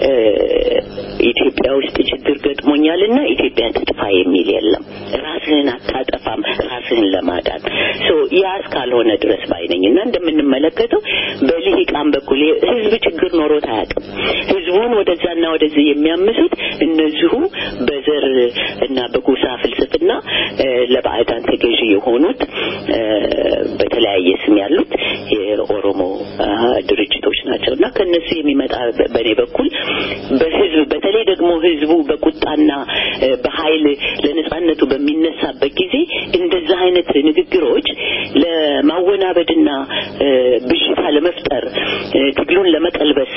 ኢትዮጵያ ውስጥ ችግር ገጥሞኛልና ኢትዮጵያ ትጥፋ የሚል የለም። ራስህን አታጠፋም ራስህን ለማዳን ሶ ያ እስካልሆነ ድረስ ባይነኝ እና እንደምንመለከተው በልሂቃን በኩል ህዝብ ችግር ኖሮት አያውቅም። ህዝቡን ወደዛና ወደዚህ የሚያምሱት እነዚሁ በዘር እና በጎሳ ፍልስፍና ለባዕዳን ተገዢ የሆኑት በተለያየ ስም ያሉት የኦሮሞ ድርጅቶች ናቸው እና ከነሱ የሚመጣ በእኔ በኩል በህዝብ በተለይ ደግሞ ህዝቡ በቁጣና በኃይል ለነጻነቱ በሚነሳበት ጊዜ እንደዛ አይነት ንግግሮች ለማወናበድና ብዥታ ለመፍጠር ትግሉን ለመቀልበስ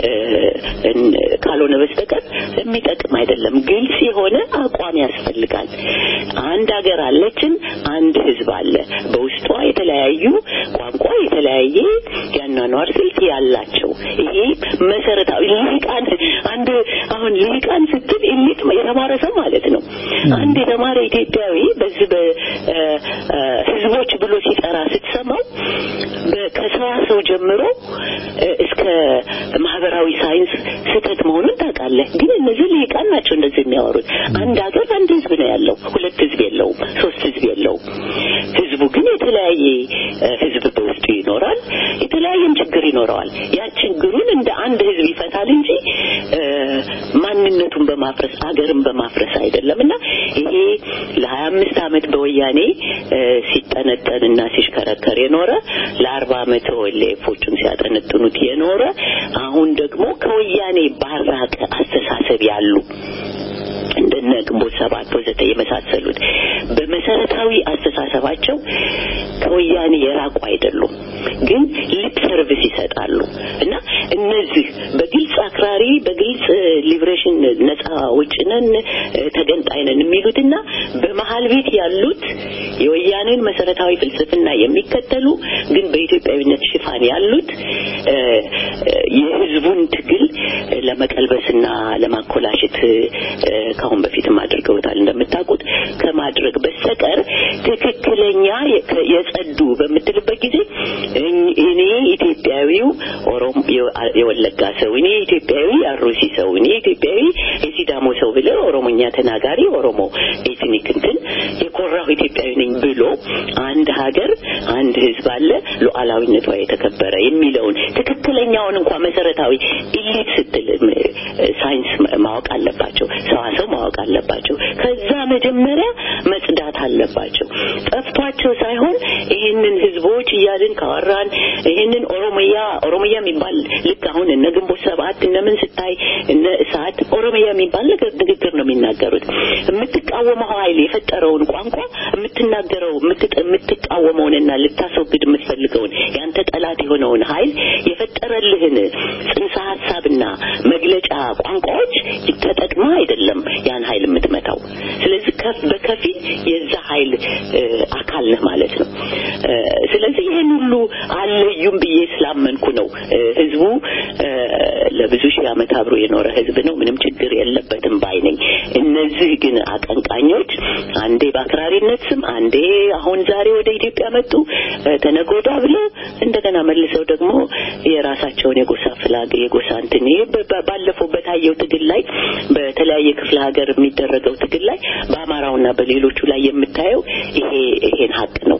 ካልሆነ በስተቀር የሚጠቅም አይደለም። ግልጽ የሆነ አቋም ያስፈልጋል። አንድ ሀገር አለችን፣ አንድ ህዝብ አለ። በውስጧ የተለያዩ ቋንቋ፣ የተለያየ ያኗኗር ስልት ያላቸው ይሄ መሰረታዊ ልሂቃን አንድ አሁን ልሂቃን ስትል ኢሊት የተማረ ሰው ማለት ነው። አንድ የተማረ ኢትዮጵያዊ በዚህ በህዝቦች ብሎ ሲጠራ ስትሰማው ከሰዋሰው ጀምሮ እስከ ማህበራዊ ሳይንስ ስህተት መሆኑን ታውቃለህ። ግን እነዚህ ልሂቃን ናቸው እንደዚህ የሚያወሩት። አንድ ሀገር አንድ ህዝብ ነው ያለው፣ ሁለት ህዝብ የለውም፣ ሶስት ህዝብ የለውም። ህዝቡ ግን የተለያየ ህዝብ በውስጡ ይኖራል፣ የተለያየም ችግር ይኖረዋል። ያ ችግሩን እንደ አንድ ህዝብ ይፈታል እንጂ ማንነቱን በማፍረስ አገርን በማፍረስ አይደለም እና ይሄ ለሀያ አምስት አመት በወያኔ ሲጠነጠንና ሲሽከረከር የኖረ ለአርባ አመት ወሌፎቹን ሲያጠነጥኑት የኖረ አሁን ደግሞ ከወያኔ ባራቀ አስተሳሰብ ያሉ እንደነ እንደነ ግንቦት ሰባት ወዘተ የመሳሰሉት በመሰረታዊ አስተሳሰባቸው ከወያኔ የራቁ አይደሉም፣ ግን ሊፕ ሰርቪስ ይሰጣሉ እና እነዚህ በግልጽ አክራሪ በግልጽ ሊብሬሽን ነጻ ውጭ ነን ተገንጣይ ነን የሚሉትና በመሀል ቤት ያሉት የወያኔን መሰረታዊ ፍልስፍና የሚከተሉ ግን በኢትዮጵያዊነት ሽፋን ያሉት የህዝቡን ትግል ለመቀልበስና ለማኮላሸት ከአሁን በፊትም አድርገውታል እንደምታውቁት ከማድረግ በስተቀር ትክክለኛ የጸዱ በምትልበት ጊዜ እኔ ኢትዮጵያዊው ኦሮሞ የወለጋ ሰው እኔ ኢትዮጵያዊ አሩሲ ሰው እኔ ኢትዮጵያዊ የሲዳሞ ሰው ብለ ኦሮሞኛ ተናጋሪ ኦሮሞ ኤትኒክ እንትን የኮራሁ ኢትዮጵያዊ ነኝ ብሎ አንድ ሀገር አንድ ህዝብ አለ ሉዓላዊነቷ የተከበረ የሚለውን ትክክለኛውን እንኳ መሰረታዊ ኢሊት ስትል ሳይንስ ማወቅ አለባቸው፣ ሰዋሰው ማወቅ አለባቸው። ከዛ መጀመሪያ መጽዳት አለባቸው። ጠፍቷቸው ሳይሆን ይህንን ህዝቦች እያልን ካወራን ይህንን ኦሮሚያ ኦሮሚያ የሚባል ልክ አሁን እነ ግንቦት ሰባት እነምን ስታይ እነ እሳት ኦሮሚያ የሚባል ነገር ንግግር ነው የሚናገሩት። የምትቃወመው ኃይል የፈጠረውን ቋንቋ የምትናገረው የምትቃወመውንና ልታስወግድ የምትፈልገውን ያንተ ጠላት የሆነውን ኃይል የፈጠረልህን ጽንሰ ሀሳብና መግለጫ ቋንቋዎች ተጠቅማ አይደለም ያን ኃይል የምትመታው። ስለዚህ በከፊል የዛ ኃይል አካል ነህ ማለት ነው። ስለዚህ ይህን ሁሉ አለዩም ብዬ ስላመንኩ ነው ህዝቡ ለብዙ ሺህ ዓመት አብሮ የኖረ ህዝብ ነው። ምንም ችግር የለበትም ባይ ነኝ። እነዚህ ግን አቀንቃኞች አንዴ በአክራሪነት ስም አንዴ አሁን ዛሬ ወደ ኢትዮጵያ መጡ ተነጎዳ ብለው እንደገና መልሰው ደግሞ የራሳቸውን የጎሳ ፍላግ የጎሳ እንትን ባለፈው በታየው ትግል ላይ በተለያየ ክፍለ ሀገር የሚደረገው ትግል ላይ በአማራውና በሌሎቹ ላይ የምታየው ይሄ ይሄን ሀቅ ነው።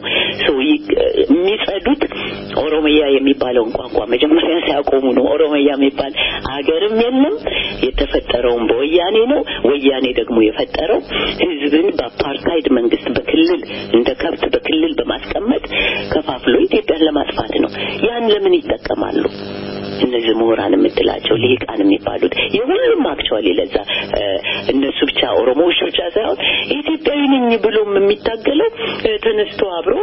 የሚጸዱት ኦሮሚያ የሚባለውን ቋንቋ መጀመሪያ ሲያቆሙ ነው። ኦሮሚያ የሚባል አገርም የለም የተፈጠረውም በወያኔ ነው። ወያኔ ደግሞ የፈጠረው ህዝብን በአፓርታይድ መንግስት በክልል እንደ ከብት በክልል በማስቀመጥ ከፋፍሎ ኢትዮጵያን ለማጥፋት ነው። ያን ለምን ይጠቀማሉ? እነዚህ ምሁራን የምትላቸው ልሂቃን የሚባሉት የሁሉም አክቹዋሊ ለዛ እነሱ ብቻ ኦሮሞዎች ብቻ ሳይሆን ኢትዮጵያዊ ነኝ ብሎም የሚታገለው ተነስቶ አብሮ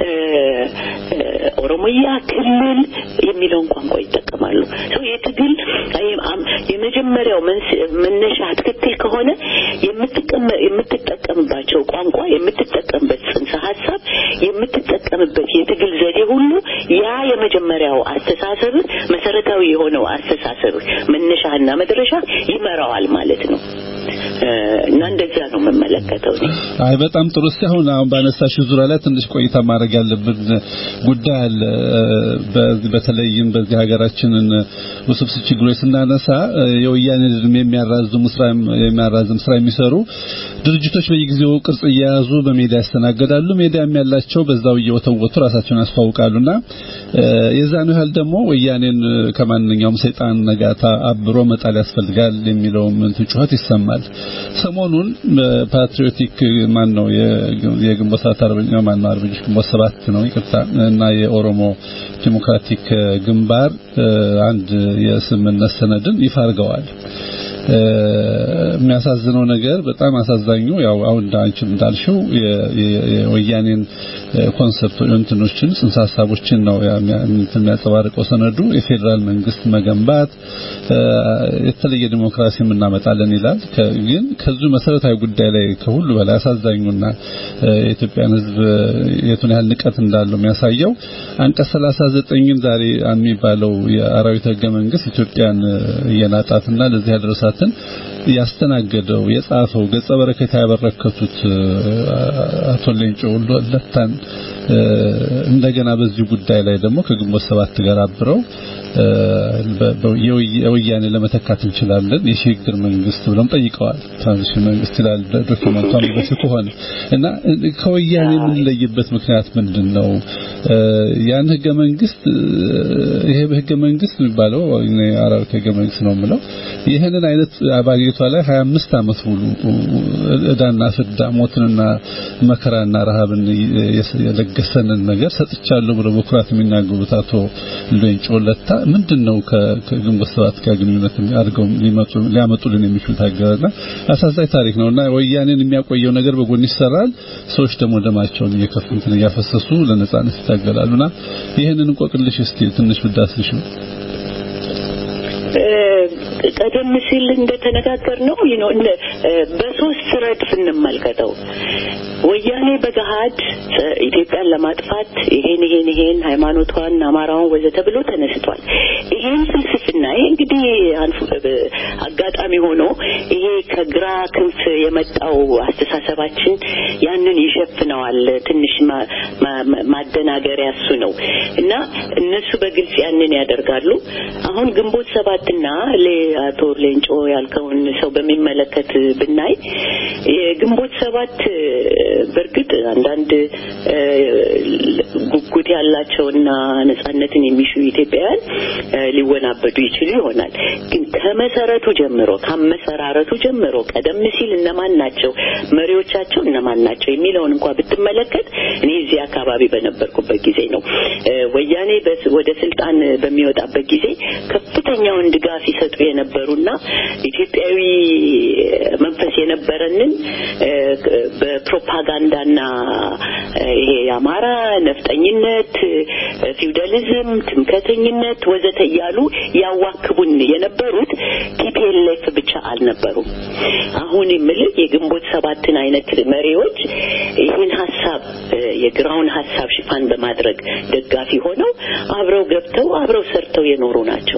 ኦሮሞያ ክልል የሚለውን ቋንቋ ይጠቀማሉ። ሰው የትግል የመጀመሪያው መነሻ ትክክል ከሆነ የምትጠቀምባቸው ቋንቋ፣ የምትጠቀምበት ጽንሰ ሀሳብ፣ የምትጠቀምበት የትግል ዘዴ ሁሉ ያ የመጀመሪያው አስተሳሰብ መሰረታዊ የሆነው አስተሳሰብ መነሻና መድረሻ ይመራዋል ማለት ነው። እና እንደዚያ ነው የምመለከተው። አይ በጣም ጥሩ። እስኪ አሁን አሁን ባነሳሽው ዙሪያ ላይ ትንሽ ቆይታ ማድረግ ያለብን ጉዳይ አለ። በተለይም በዚህ ሀገራችንን ውስብስብ ችግሮች ስናነሳ የወያኔ እድሜ የሚያራዝሙ ስራ የሚያራዝም ስራ የሚሰሩ ድርጅቶች በየጊዜው ቅርጽ እየያዙ በሜዲያ ያስተናገዳሉ። ሜዲያም ያላቸው በዛው እየወተወቱ ራሳቸውን ያስተዋውቃሉና የዛኑ ያህል ደግሞ ወያኔን ከማንኛውም ሰይጣን ነጋታ አብሮ መጣል ያስፈልጋል የሚለውም እንትን ጩኸት ይሰማል። ሰሞኑን በፓትሪዮቲክ ማን ነው የግንቦት ሰባት አርበኛ ማን ነው አርበኞች ግንቦት ሰባት ነው ይቅርታ እና የኦሮሞ ዲሞክራቲክ ግንባር አንድ የስምምነት ሰነድን ይፋ አድርገዋል። የሚያሳዝነው ነገር በጣም አሳዛኙ ያው አሁን አንቺም እንዳልሽው የወያኔን ኮንሰፕት እንትኖችን ጽንሰ ሀሳቦችን ነው የሚያንጸባርቀው ሰነዱ። የፌዴራል መንግስት መገንባት የተለየ ዲሞክራሲ እናመጣለን ይላል። ግን ከዚሁ መሰረታዊ ጉዳይ ላይ ከሁሉ በላይ አሳዛኙና የኢትዮጵያን ሕዝብ የቱን ያህል ንቀት እንዳለው የሚያሳየው አንቀጽ 39ን ዛሬ የሚባለው የአራዊት ህገ መንግስት ኢትዮጵያን እየናጣትና ለዚህ ያደረሳትን ያስተናገደው የጻፈው ገጸ በረከት ያበረከቱት አቶ ሌንጮ ለታን እንደገና በዚህ ጉዳይ ላይ ደግሞ ከግንቦት ሰባት ጋር አብረው የወያኔ ለመተካት እንችላለን የሽግግር መንግስት ብለው ጠይቀዋል። ትራንዚሽን መንግስት ይላል ዶክመንቱ አንብበሽ ከሆነ እና ከወያኔ የምንለይበት ምክንያት ምንድን ነው? ያን ህገ መንግስት ይሄ ህገ መንግስት የሚባለው አራዊት ህገ መንግስት ነው የምለው ይህንን አይነት ባጌቷ ላይ 25 ዓመት ሙሉ እዳና ፍዳ ሞትንና መከራና ረሃብን የለገሰንን ነገር ሰጥቻለሁ ብለው በኩራት የሚናገሩት አቶ ሌንጮ ለታ ምንድነው ከግንቦት ሰባት ጋር ግንኙነት አድርገው ሊመጡ ሊያመጡልን የሚችሉት አገርና አሳዛኝ ታሪክ ነውና ወያኔን የሚያቆየው ነገር በጎን ይሰራል። ሰዎች ደግሞ ደማቸውን እየከፈሉትን እያፈሰሱ ለነጻነት ይታገላሉና ይህንን እንቆቅልሽ እስቲ ትንሽ ብዳስሽ ነው። ቀደም ሲል እንደተነጋገር ነው በሶስት ረድፍ እንመልከተው። ወያኔ በገሃድ ኢትዮጵያን ለማጥፋት ይሄን ይሄን ይሄን ሃይማኖቷን፣ አማራውን ወዘተ ብሎ ተነስቷል። ይሄን ፍልስፍና ይሄ እንግዲህ አጋጣሚ ሆኖ ይሄ ከግራ ክንፍ የመጣው አስተሳሰባችን ያንን ይሸፍነዋል። ትንሽ ማደናገሪያ እሱ ነው እና እነሱ በግልጽ ያንን ያደርጋሉ። አሁን ግንቦት ሰባትና አቶ ሌንጮ ያልከውን ሰው በሚመለከት ብናይ የግንቦት ሰባት በእርግጥ አንዳንድ ጉጉት ያላቸውና ነጻነትን የሚሹ ኢትዮጵያውያን ሊወናበዱ ይችሉ ይሆናል። ግን ከመሰረቱ ጀምሮ ከአመሰራረቱ ጀምሮ ቀደም ሲል እነማን ናቸው መሪዎቻቸው እነማን ናቸው የሚለውን እንኳ ብትመለከት እኔ እዚህ አካባቢ በነበርኩበት ጊዜ ነው ወያኔ ወደ ስልጣን በሚወጣበት ጊዜ ከፍተኛውን ድጋፍ ይሰጡ የነበሩና ኢትዮጵያዊ መንፈስ የነበረንን በፕሮፓጋንዳና ይሄ የአማራ ነፍጠኝነት፣ ፊውዳሊዝም፣ ትምከተኝነት ወዘተ እያሉ ያዋክቡን የነበሩት ቲፒኤልኤፍ ብቻ አልነበሩም። አሁን የምልህ የግንቦት ሰባትን አይነት መሪዎች ይህን ሀሳብ የግራውን ሀሳብ ሽፋን በማድረግ ደጋፊ ሆነው አብረው ገብተው አብረው ሰርተው የኖሩ ናቸው።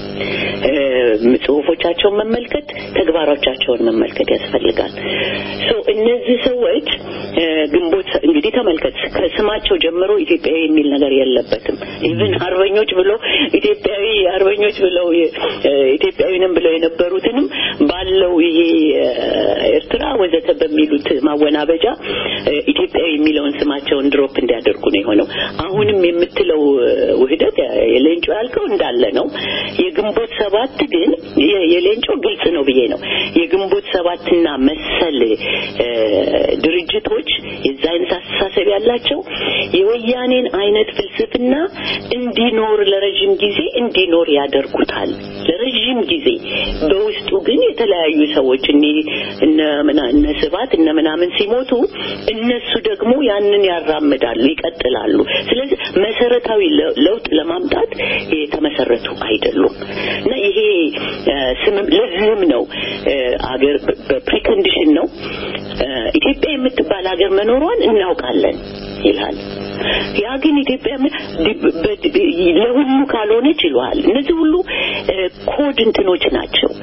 ጽሁፎቻቸውን መመልከት፣ ተግባሮቻቸውን መመልከት ያስፈልጋል። ሶ እነዚህ ሰዎች ግንቦት እንግዲህ ተመልከት፣ ከስማቸው ጀምሮ ኢትዮጵያዊ የሚል ነገር የለበትም። ኢቭን አርበኞች ብሎ ኢትዮጵያዊ አርበኞች ብለው ኢትዮጵያዊንም ብለው የነበሩትንም ባለው ይሄ ኤርትራ ወዘተ በሚሉት ማወናበጃ ኢትዮጵያዊ የሚለውን ስማቸውን ድሮፕ እንዲያደርጉ ነው የሆነው። አሁንም የምትለው ውህደት የሌንጮ ያልከው እንዳለ ነው። የግንቦት ሰባት ግን የሌንጮ ግልጽ ነው ብዬ ነው። የግንቦት ሰባትና መሰል ድርጅቶች የዛ አይነት አስተሳሰብ ያላቸው የወያኔን አይነት ፍልስፍና እንዲኖር ለረጅም ጊዜ እንዲኖር ያደርጉታል። ለረጅም ጊዜ በውስጡ ግን የተለያዩ ሰዎች እነ ስባት እነ ምናምን ሲሞቱ እነሱ ደግሞ ያንን ያራምዳሉ፣ ይቀጥላሉ። ስለዚህ መሰረታዊ ለውጥ ለማምጣት የተመሰረቱ አይደሉም እና ይሄ ስምም ለዚህም ነው አገር በፕሪኮንዲሽን ነው ኢትዮጵያ የምትባል ሀገር መኖሯን እናውቃለን ይላል። ያ ግን ኢትዮጵያ ለሁሉ ካልሆነች ይለዋል። እነዚህ ሁሉ ኮድ እንትኖች ናቸው።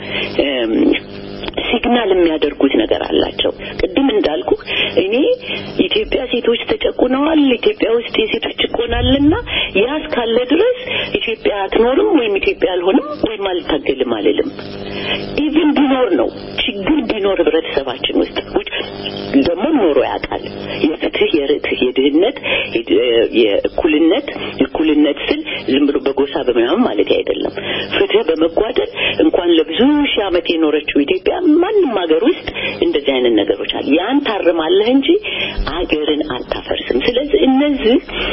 ሲግናል የሚያደርጉት ነገር አላቸው። ቅድም እንዳልኩ እኔ ኢትዮጵያ ሴቶች ተጨቁነዋል፣ ኢትዮጵያ ውስጥ የሴቶች ጭቆናልና ያ እስካለ ድረስ ኢትዮጵያ አትኖርም ወይም ኢትዮጵያ አልሆንም ወይም አልታገልም አልልም። ኢቭን ቢኖር ነው ችግር ቢኖር ህብረተሰባችን ውስጥ ደግሞ ኖሮ ያውቃል። የፍትህ፣ የርትህ፣ የድህነት፣ የእኩልነት እኩልነት ስል ዝም ብሎ በጎሳ በምናምን ማለት አይደለም። ፍትህ በመጓደል እንኳን ለብዙ ሺህ ዓመት የኖረችው ኢትዮጵያ ማንም ሀገር ውስጥ እንደዚህ አይነት ነገሮች አሉ። ያን ታርማለህ እንጂ አገርን አታፈርስም። ስለዚህ እነዚህ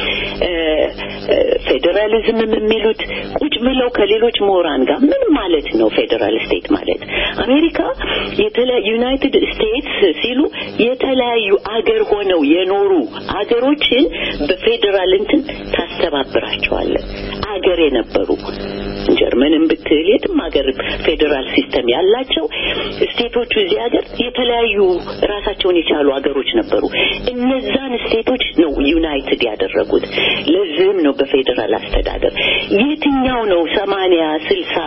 ፌዴራሊዝም የሚሉት ቁጭ ብለው ከሌሎች ምሁራን ጋር ምን ማለት ነው ፌዴራል ስቴት ማለት አሜሪካ ዩናይትድ ስቴትስ ሲሉ የተለያዩ አገር ሆነው የኖሩ አገሮችን በፌዴራል እንትን ታስተባብራቸዋለን። አገር የነበሩ ጀርመንን ብትል የትም ሀገር ፌዴራል ሲስተም ያላቸው ስቴቶቹ እዚህ ሀገር የተለያዩ ራሳቸውን የቻሉ ሀገሮች ነበሩ። እነዛን ስቴቶች ነው ዩናይትድ ያደረጉት። ለዚህም ነው በፌዴራል አስተዳደር የትኛው ነው ሰማንያ ስልሳ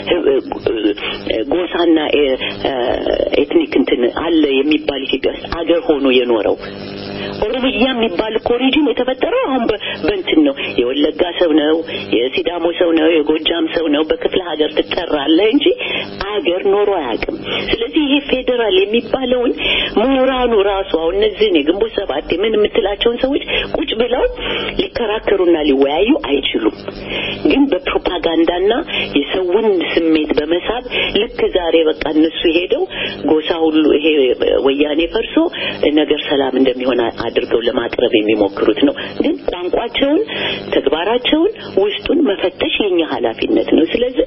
ጎሳና ኤትኒክ እንትን አለ የሚባል ኢትዮጵያ ውስጥ አገር ሆኖ የኖረው ኦሮሚያ የሚባል እኮ ሪጅን የተፈጠረው አሁን በእንትን ነው። የወለጋ ሰው ነው፣ የሲዳሞ ሰው ነው፣ የጎጃም ሰው ነው። በክፍለ ሀገር ትጠራለህ እንጂ አገር ኖሮ አያውቅም። ስለዚህ ይሄ ፌዴራል የሚባለውን ምሁራኑ ራሱ አሁን እነዚህን የግንቦት ሰባት ምን የምትላቸውን ሰዎች ቁጭ ብለው ሊከራከሩና ሊወያዩ አይችሉም። ግን በፕሮፓጋንዳና የሰውን ስሜት በመሳብ ልክ ዛሬ በቃ እነሱ ሄደው ጎሳ ሁሉ ይሄ ወያኔ ፈርሶ ነገር ሰላም እንደሚሆን አድርገው ለማቅረብ የሚሞክሩት ነው። ግን ቋንቋቸውን፣ ተግባራቸውን፣ ውስጡን መፈተሽ የኛ ኃላፊነት ነው። ስለዚህ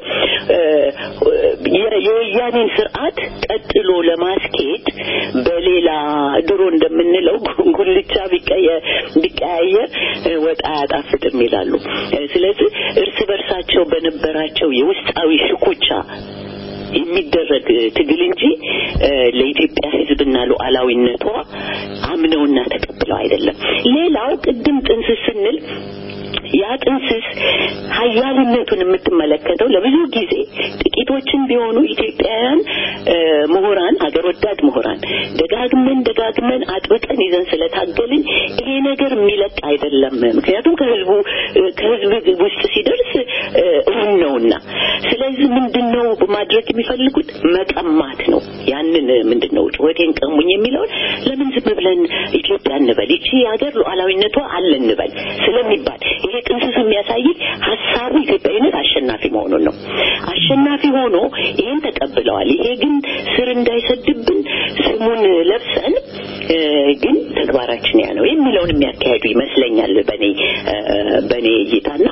የወያኔን ስርዓት ቀጥሎ ለማስኬድ በሌላ ድሮ እንደምንለው ጉልቻ ቢቀያየር ወጥ አያጣፍጥም ይላሉ። ስለዚህ እርስ በርሳቸው በነበራቸው የውስጣዊ ሽኩቻ የሚደረግ ትግል እንጂ ለኢትዮጵያ ሕዝብና ሉዓላዊነቷ አምነውና ተቀብለው አይደለም። ሌላው ቅድም ጥንስስ ስንል ያ ጥንስስ ሀያልነቱን የምትመለከተው ለብዙ ጊዜ ጥቂቶችን ቢሆኑ ኢትዮጵያውያን ምሁራን፣ ሀገር ወዳድ ምሁራን ደጋግመን ደጋግመን አጥብቀን ይዘን ስለታገልን ይሄ ነገር የሚለቅ አይደለም። ምክንያቱም ከህዝቡ ከህዝብ ውስጥ ሲደርስ እውን ነውና፣ ስለዚህ ምንድን ነው ማድረግ የሚፈልጉት መቀማት ነው። ያንን ምንድን ነው ጩኸቴን ቀሙኝ የሚለውን ለምን ዝም ብለን ኢትዮጵያ እንበል ይቺ ሀገር ሉዓላዊነቷ አለ እንበል ስለሚባል ይሄ ጥንስሱ የሚያሳይ ሀሳቡ ኢትዮጵያዊነት አሸናፊ መሆኑን ነው። አሸናፊ ሆኖ ይሄን ተቀብለዋል። ይሄ ግን ስር እንዳይሰድብን ስሙን ለብሰን ግን ተግባራችን ያ ነው የሚለውን የሚያካሄዱ ይመስለኛል በኔ በኔ እይታና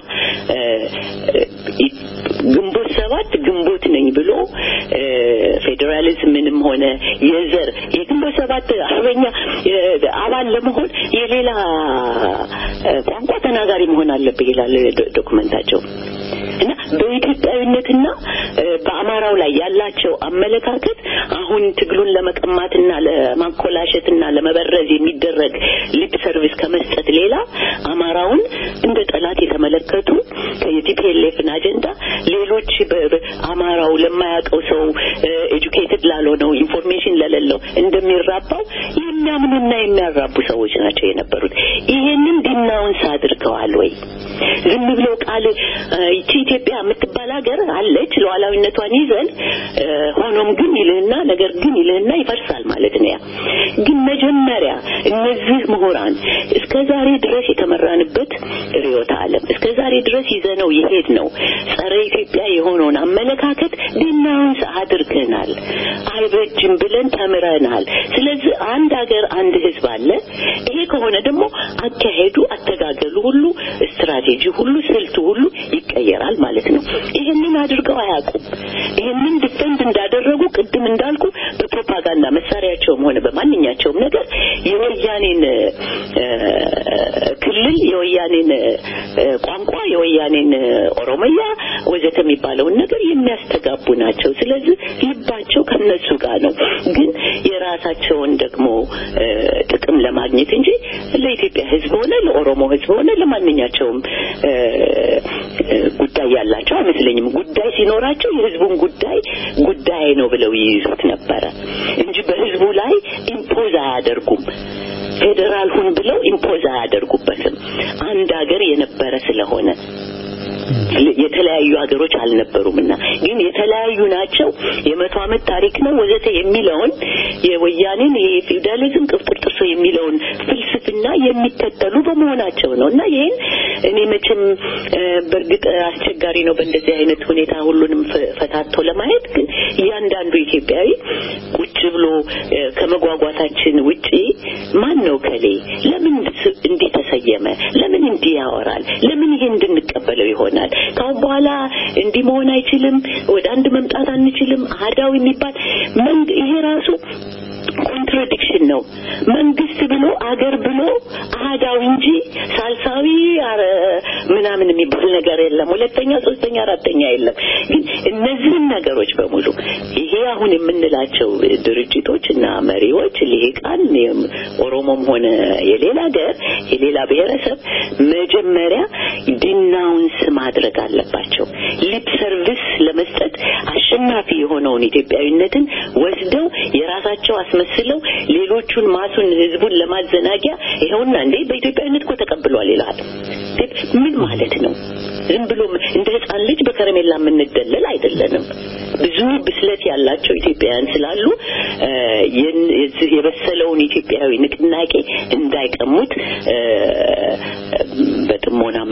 ግንቦት ሰባት ግንቦት ነኝ ብሎ ፌዴራሊዝምንም ሆነ የዘር የግንቦት ሰባት አርበኛ አባል ለመሆን የሌላ ቋንቋ ተናጋሪ መሆን አለብህ ይላል ዶክመንታቸው። እና በኢትዮጵያዊነትና በአማራው ላይ ያላቸው አመለካከት አሁን ትግሉን ለመቀማትና ለማኮላሸትና ለመበረዝ የሚደረግ ሊፕ ሰርቪስ ከመስጠት ሌላ አማራውን እንደ ጠላት የተመለከቱ የቲፒኤልኤፍን አጀንዳ ሌሎች አማራው ለማያውቀው ሰው ኤጁኬትድ ላልሆነው ኢንፎርሜሽን ለሌለው እንደሚራባው የሚያምኑና የሚያራቡ ሰዎች ናቸው የነበሩት። ይሄንን ዲናውንስ አድርገዋል ወይ? ዝም ብለው ቃል ይቺ ኢትዮጵያ የምትባል ሀገር አለች ሉዓላዊነቷን ይዘን ሆኖም ግን ይልህና ነገር ግን ይልህና ይፈርሳል ማለት ነው። ያ ግን መጀመሪያ እነዚህ ምሁራን እስከ ዛሬ ድረስ የተመራንበት ርዕዮተ ዓለም እስከ ዛሬ ድረስ ይዘነው የሄድ ነው ጸረ ኢትዮጵያ የሆነውን አመለካከት ዲናውንስ አድርገናል። አይበጅም ብለን ተምረናል። ስለዚህ አንድ ሀገር አንድ ህዝብ አለ። ይሄ ከሆነ ደግሞ አካሄዱ፣ አተጋገሉ ሁሉ ስትራቴጂ ሁሉ ስልቱ ሁሉ ይቀየራል ማለት ነው። ይሄንን አድርገው አያውቁም። ይሄንን ዲፌንድ እንዳደረጉ ቅድም እንዳልኩ በፕሮፓጋንዳ መሳሪያቸውም ሆነ በማንኛቸውም ነገር የወያኔን ክልል፣ የወያኔን ቋንቋ፣ የወያኔን ኦሮሞያ ወዘተ የሚባለውን ነገር የሚያስተጋቡ ናቸው። ስለዚህ ልባቸው ከነሱ ጋር ነው። ግን የራሳቸውን ደግሞ ጥቅም ለማግኘት እንጂ ለኢትዮጵያ ህዝብ ሆነ ለኦሮሞ ህዝብ ሆነ ለማንኛቸውም ጉዳይ ያላቸው አይመስለኝም። ጉዳይ ሲኖራቸው የህዝቡን ጉዳይ ጉዳይ ነው ብለው ይይዙት ነበረ እንጂ በህዝቡ ላይ ኢምፖዝ አያደርጉም። ፌዴራል ሁን ብለው ኢምፖዝ አያደርጉበትም። አንድ ሀገር የነበረ ስለሆነ የተለያዩ ሀገሮች አልነበሩምና ግን የተለያዩ ናቸው። የመቶ ዓመት ታሪክ ነው ወዘተ የሚለውን የወያኔን የፊውዳሊዝም ቅብጥርጥሶ የሚለውን ፍልስፍና የሚከተሉ በመሆናቸው ነው እና ይህን እኔ መቼም በእርግጥ አስቸጋሪ ነው በእንደዚህ አይነት ሁኔታ ሁሉንም ፈታቶ ለማየት ግን እያንዳንዱ ኢትዮጵያዊ ቁጭ ብሎ ከመጓጓታችን ውጪ ማን ነው ከሌ ለምን እንዲህ ተሰየመ? ለምን እንዲህ ያወራል? ለምን ይሄ እንድንቀበለው ይሆናል? ካሁን በኋላ እንዲህ መሆን አይችልም፣ ወደ አንድ መምጣት አንችልም፣ አህዳዊ የሚባል ይሄ ራሱ ኮንትራዲክሽን ነው። መንግስት ብሎ አገር ብሎ አህዳዊ እንጂ ሳልሳዊ ምናምን የሚባል ነገር የለም። ሁለተኛ፣ ሶስተኛ፣ አራተኛ የለም። ግን እነዚህን ነገሮች በሙሉ ይሄ አሁን የምንላቸው ድርጅቶች እና መሪዎች ልሂቃን፣ ኦሮሞም ሆነ የሌላ ሀገር የሌላ ብሔረሰብ መጀመሪያ ዲናውንስ ማድረግ አለባቸው። ሊፕ ሰርቪስ ለመስጠት አሸናፊ የሆነውን ኢትዮጵያዊነትን ወስደው የራሳቸው አስመስለው ሌሎቹን ማሱን ህዝቡን ለማዘናጊያ ይኸውና እንዴ በኢትዮጵያዊነት እኮ ተቀብሏል ይላል። ምን ማለት ነው? ዝም ብሎ እንደ ህፃን ልጅ በከረሜላ የምንደለል አይደለንም። ብዙ ብስለት ያላቸው ኢትዮጵያውያን ስላሉ የዚህ የበሰለውን ኢትዮጵያዊ ንቅናቄ እንዳይቀሙት በጥሞና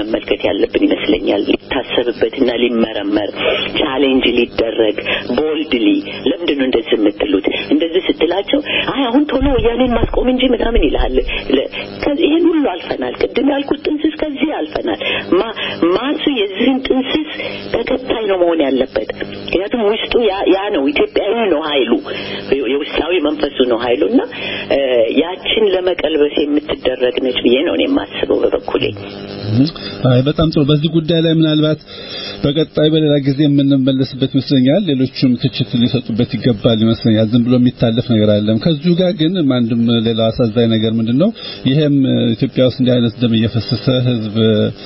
መመልከት ያለብን ይመስለኛል። ሊታሰብበትና ሊመረመር ቻሌንጅ ሊደረግ ቦልድሊ ለምንድን ነው እንደዚህ የምትሉት? እንደዚህ ስትላቸው አይ አሁን ቶሎ ወያኔን ማስቆም እንጂ ምናምን ይልሃል። ይህን ሁሉ አልፈናል። ቅድም ያልኩት ጥንስስ ከዚህ አልፈናል። ማሱ የዚህን ጥንስስ ተከታይ ነው መሆን ያለበት። ምክንያቱም ውስጡ ያ ነው ኢትዮጵያዊ ነው ኃይሉ የውስጣዊ መንፈሱ ነው ኃይሉ እና ያችን ለመቀልበስ የምትደረግ ነች ብዬ ነው የማስበው በበኩሌ። አይ በጣም ጥሩ። በዚህ ጉዳይ ላይ ምናልባት በቀጣይ በሌላ ጊዜ የምንመለስበት ይመስለኛል። ሌሎችም ትችት ሊሰጡበት ይገባል ይመስለኛል። ዝም ብሎ የሚታለፍ ነገር አይደለም። ከዚሁ ጋር ግን አንድም ሌላ አሳዛኝ ነገር ምንድነው? ይሄም ኢትዮጵያ ውስጥ እንዲህ አይነት ደም እየፈሰሰ ህዝብ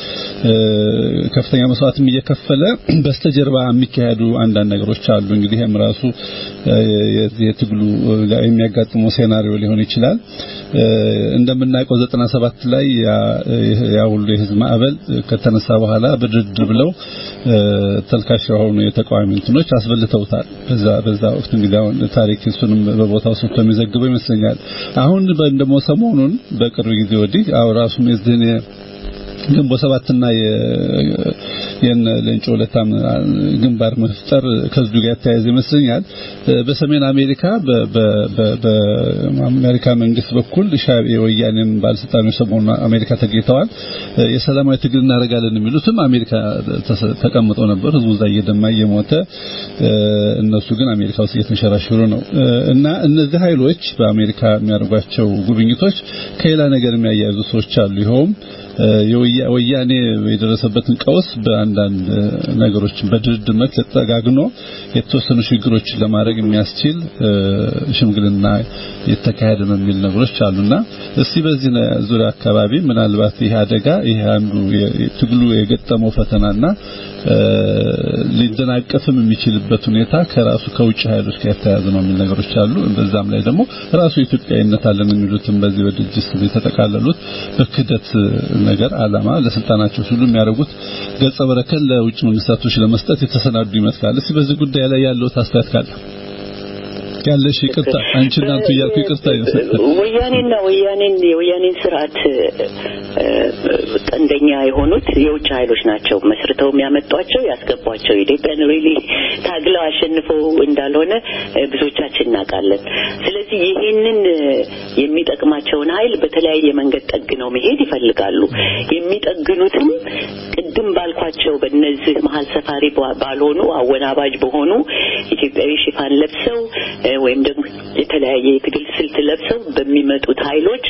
ከፍተኛ መስዋዕትም እየከፈለ በስተጀርባ የሚካሄዱ አንዳንድ ነገሮች አሉ። እንግዲህ ይሄም ራሱ የትግሉ የሚያጋጥመው ሴናሪዮ ሊሆን ይችላል። እንደምናውቀው 97 ላይ ያ ሁሉ የህዝብ ማዕበል ከተነሳ በኋላ በድርድር ብለው ተልካሽ የሆኑ የተቃዋሚ እንትኖች አስበልተውታል። በዛ በዛ ወቅት እንግዲህ አሁን ታሪክ እሱንም በቦታው ሰጥቶ የሚዘግበው ይመስለኛል። አሁን ደግሞ ሰሞኑን በቅርብ ጊዜ ወዲህ አሁን ራሱም የዚህን ግንቦት ሰባትና የነ ሌንጮ ለታም ግንባር መፍጠር ከዚህ ጋር ተያይዞ ይመስለኛል በሰሜን አሜሪካ በአሜሪካ መንግስት በኩል የወያኔም ባለስልጣኖች ሰሞኑን አሜሪካ ተገኝተዋል። የሰላማዊ ትግል እናደርጋለን የሚሉትም አሜሪካ ተቀምጠው ነበር። ህዝቡ እዛ እየደማ እየሞተ እነሱ ግን አሜሪካ ውስጥ እየተንሸራሸሩ ነው እና እነዚህ ኃይሎች በአሜሪካ የሚያደርጓቸው ጉብኝቶች ከሌላ ነገር የሚያያይዙ ሰዎች አሉ። ይኸውም ወያኔ የደረሰበትን ቀውስ በአንዳንድ ነገሮች በድርድር መልክ ተጠጋግኖ የተወሰኑ ሽግግሮችን ለማድረግ የሚያስችል ሽምግልና የተካሄደ ነው የሚል ነገሮች አሉና እስቲ በዚህ ዙሪያ አካባቢ ምናልባት ይሄ አደጋ ይሄ አንዱ ትግሉ የገጠመው ፈተናና ሊደናቀፍም የሚችልበት ሁኔታ ከራሱ ከውጭ ኃይሎች ጋር የተያያዘ ነው የሚል ነገሮች አሉ። በዛም ላይ ደግሞ ራሱ ኢትዮጵያዊነት አለን የሚሉትም በዚህ በድርጅት ስም የተጠቃለሉት በክደት ነገር አላማ ለስልጣናቸው ሲሉ የሚያደርጉት ገጸ በረከት ለውጭ መንግስታቶች ለመስጠት የተሰናዱ ይመስላል። እስቲ በዚህ ጉዳይ ላይ ያለው አስተያየት ካለ ያለሽ ይቅርታ አንቺ እናንተ እያልኩ ይቅርታ ወያኔና ወያኔን የወያኔን ስርዓት ቀንደኛ የሆኑት የውጭ ኃይሎች ናቸው መስርተው የሚያመጧቸው ያስገቧቸው ኢትዮጵያን ሪሊ ታግለው አሸንፈው እንዳልሆነ ብዙዎቻችን እናውቃለን ስለዚህ ይሄንን የሚጠቅማቸውን ኃይል በተለያየ መንገድ ጠግነው መሄድ ይፈልጋሉ የሚጠግኑትም ቅድም ባልኳቸው በእነዚህ መሀል ሰፋሪ ባልሆኑ አወናባጅ በሆኑ ኢትዮጵያዊ ሽፋን ለብሰው ወይም ደግሞ የተለያየ የትግል ስልት ለብሰው በሚመጡት ኃይሎች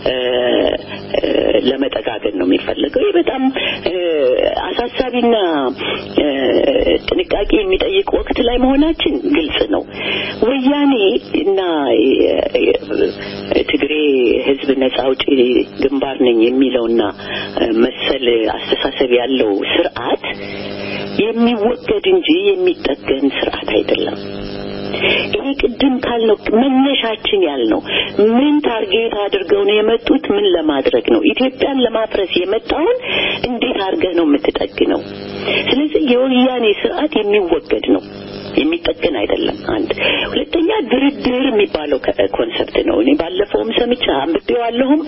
ለመጠጋገን ነው የሚፈልገው። ይህ በጣም አሳሳቢና ጥንቃቄ የሚጠይቅ ወቅት ላይ መሆናችን ግልጽ ነው። ወያኔ እና ትግሬ ህዝብ ነጻ አውጪ ግንባር ነኝ የሚለውና መሰል አስተሳሰብ ያለው ስርዓት የሚወገድ እንጂ የሚጠገን ስርዓት አይደለም። ይሄ ቅድም ካልነው መነሻችን ያልነው ምን ታርጌት አድርገው ነው የመጡት? ምን ለማድረግ ነው? ኢትዮጵያን ለማፍረስ የመጣውን እንዴት አድርገህ ነው የምትጠግነው? ስለዚህ የወያኔ ስርዓት የሚወገድ ነው የሚጠገን አይደለም። አንድ ሁለተኛ ድርድር የሚባለው ኮንሰፕት ነው። እኔ ባለፈውም ሰምቻ አንብቤዋለሁም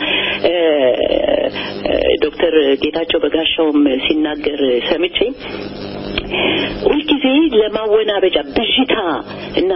ዶክተር ጌታቸው በጋሻውም ሲናገር ሰምቼ ሁልጊዜ ለማወናበጃ ብዥታ እና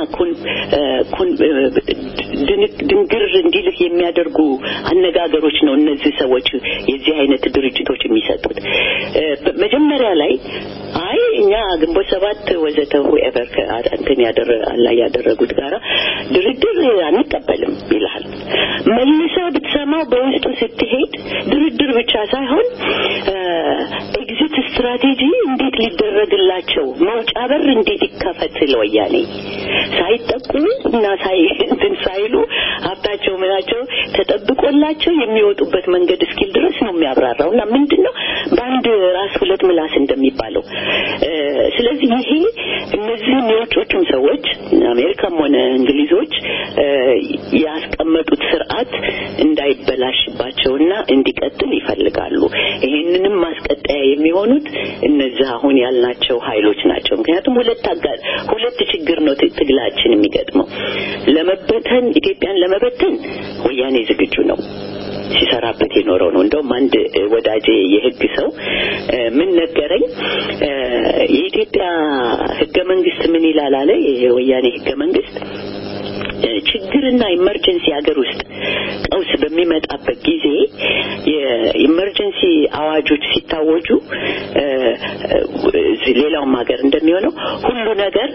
ድንግር እንዲልህ የሚያደርጉ አነጋገሮች ነው እነዚህ ሰዎች የዚህ አይነት ድርጅቶች የሚሰጡት። መጀመሪያ ላይ አይ እኛ ግንቦት ሰባት ወዘተ ሁኤቨር እንትን ላይ ያደረጉት ጋራ ድርድር አንቀበልም ይልሃል። መልሰህ ብትሰማው በውስጡ ስትሄድ ድርድር ብቻ ሳይሆን ኤግዚት ስትራቴጂ እንዴት ሊደረግላቸው መውጫ በር እንዴት ይከፈት ለወያኔ ሳይጠቁ እና ሳይ እንትን ሳይሉ ሀብታቸው ምናቸው ተጠብቆላቸው የሚወጡበት መንገድ እስኪል ድረስ ነው የሚያብራራው እና ምንድን ነው በአንድ ራስ ሁለት ምላስ እንደሚባለው ስለዚህ ይሄ እነዚህም የውጮቹም ሰዎች አሜሪካም ሆነ እንግሊዞች ያስቀመጡት ስርዓት እንዳይበላሽባቸውና እንዲቀጥል ይፈልጋሉ። ይሄንንም ማስቀጠያ መገንጠያ የሚሆኑት እነዚህ አሁን ያልናቸው ኃይሎች ናቸው። ምክንያቱም ሁለት አጋ ሁለት ችግር ነው ትግላችን የሚገጥመው። ለመበተን ኢትዮጵያን ለመበተን ወያኔ ዝግጁ ነው ሲሰራበት የኖረው ነው። እንደውም አንድ ወዳጄ የህግ ሰው ምን ነገረኝ፣ የኢትዮጵያ ህገ መንግስት ምን ይላል አለ። የወያኔ ህገ መንግስት ችግርና ኢመርጀንሲ ሀገር ውስጥ ቀውስ በሚመጣበት ጊዜ የኢመርጀንሲ አዋጆች ሲታወጁ ሌላውም ሀገር እንደሚሆነው ሁሉ ነገር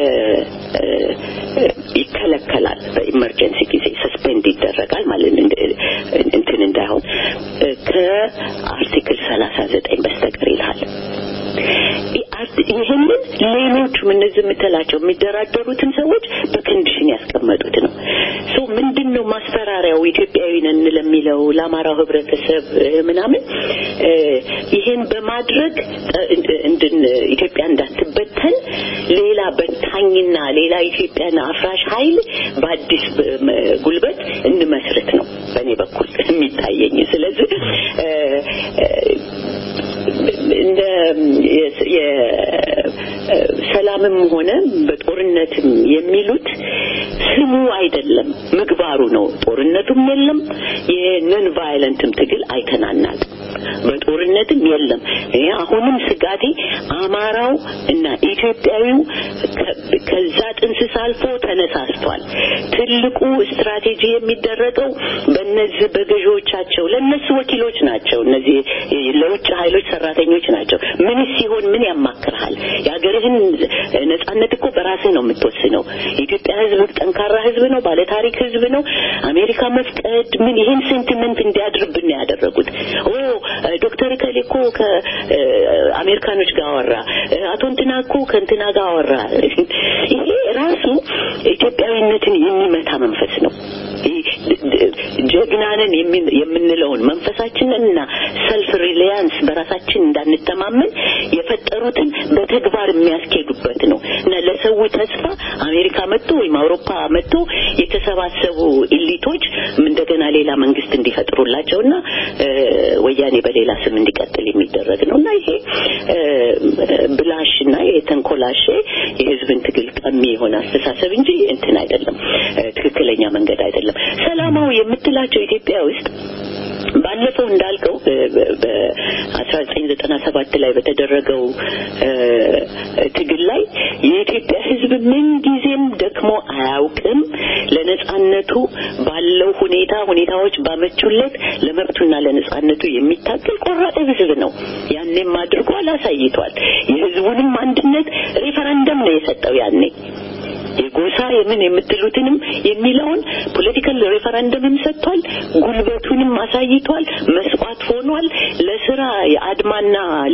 ይከለከላል። በኢመርጀንሲ ጊዜ ሰስፔንድ ይደረጋል ማለት እንትን እንዳይሆን ከአርቲክል ሰላሳ ዘጠኝ በስተቀር ይልሃል። ይህንን ሌሎቹም እነዚህ የምትላቸው የሚደራደሩትን ሰዎች በኮንዲሽን ያስቀመጡት ነው። ሶ ምንድን ነው ማስፈራሪያው ኢትዮጵያዊ ነን ለሚለው ለአማራው ህብረተሰብ ምናምን ይሄን በማድረግ እንድን ኢትዮጵያ እንዳትበተን ሌላ በታኝና ሌላ ኢትዮጵያን አፍራሽ ኃይል በአዲስ ጉልበት እንመስርት ነው በእኔ በኩል የሚታየኝ። ስለዚህ እንደ የሰላምም ሆነ በጦርነትም የሚሉት ስሙ አይደለም ምግባሩ ነው። ጦርነቱም የለም የነን ቫይለንትም ትግል አይተናናል። በጦርነትም የለም። እኔ አሁንም ስጋቴ አማራው እና ኢትዮጵያዊው ከዛ ጥንስስ አልፎ ተነሳስቷል። ትልቁ ስትራቴጂ የሚደረገው በእነዚህ በገዢዎቻቸው ለእነሱ ወኪሎች ናቸው። እነዚህ ለውጭ ኃይሎች ሰራተኞች ናቸው። ምን ሲሆን ምን ያማክርሃል? የሀገርህን ነጻነት እኮ በራስህ ነው የምትወስነው። የኢትዮጵያ ሕዝብ ጠንካራ ሕዝብ ነው፣ ባለታሪክ ሕዝብ ነው። አሜሪካ መፍቀድ ምን ይህን ሴንቲመንት እንዲያድርብን ነው ያደረጉት። ኦ ዶክተር ከሌ እኮ ከአሜሪካኖች ጋር አወራ፣ አቶ እንትና እኮ ከእንትና ጋር አወራ። ይሄ ራሱ ኢትዮጵያዊነትን የሚመታ መንፈስ ነው። ጀግናንን የምንለውን መንፈሳችንን እና ሰልፍ ሪሊያንስ በራሳችን እንዳንተማመን የፈጠሩትን በተግባር የሚያስኬዱበት ነው እና ለሰው ተስፋ አሜሪካ መጥቶ ወይም አውሮፓ መጥቶ የተሰባሰቡ ኢሊቶች እንደገና ሌላ መንግስት እንዲፈጥሩላቸውና ወያኔ በሌላ ስም እንዲቀጥል የሚደረግ ነው እና ይሄ ብላሽ እና የተንኮላሼ የህዝብን ትግል ቀሚ የሆነ አስተሳሰብ እንጂ እንትን አይደለም፣ ትክክለኛ መንገድ አይደለም። ሰላማዊ የምትላቸው ኢትዮጵያ ውስጥ ባለፈው እንዳልከው በአስራ ዘጠኝ ዘጠና ሰባት ላይ በተደረገው ትግል ላይ የኢትዮጵያ ሕዝብ ምን ጊዜም ደክሞ አያውቅም። ለነጻነቱ ባለው ሁኔታ ሁኔታዎች ባመቹለት ለመብቱና ለነጻነቱ የሚታገል ቆራጥ ሕዝብ ነው። ያኔም አድርጓል፣ አሳይቷል። የሕዝቡንም አንድነት ሬፈረንደም ነው የሰጠው ያኔ የጎሳ የምን የምትሉትንም የሚለውን ፖለቲካል ሬፈረንደምም ሰጥቷል። ጉልበቱንም አሳይቷል። መስዋዕት ሆኗል። ለስራ የአድማና ለ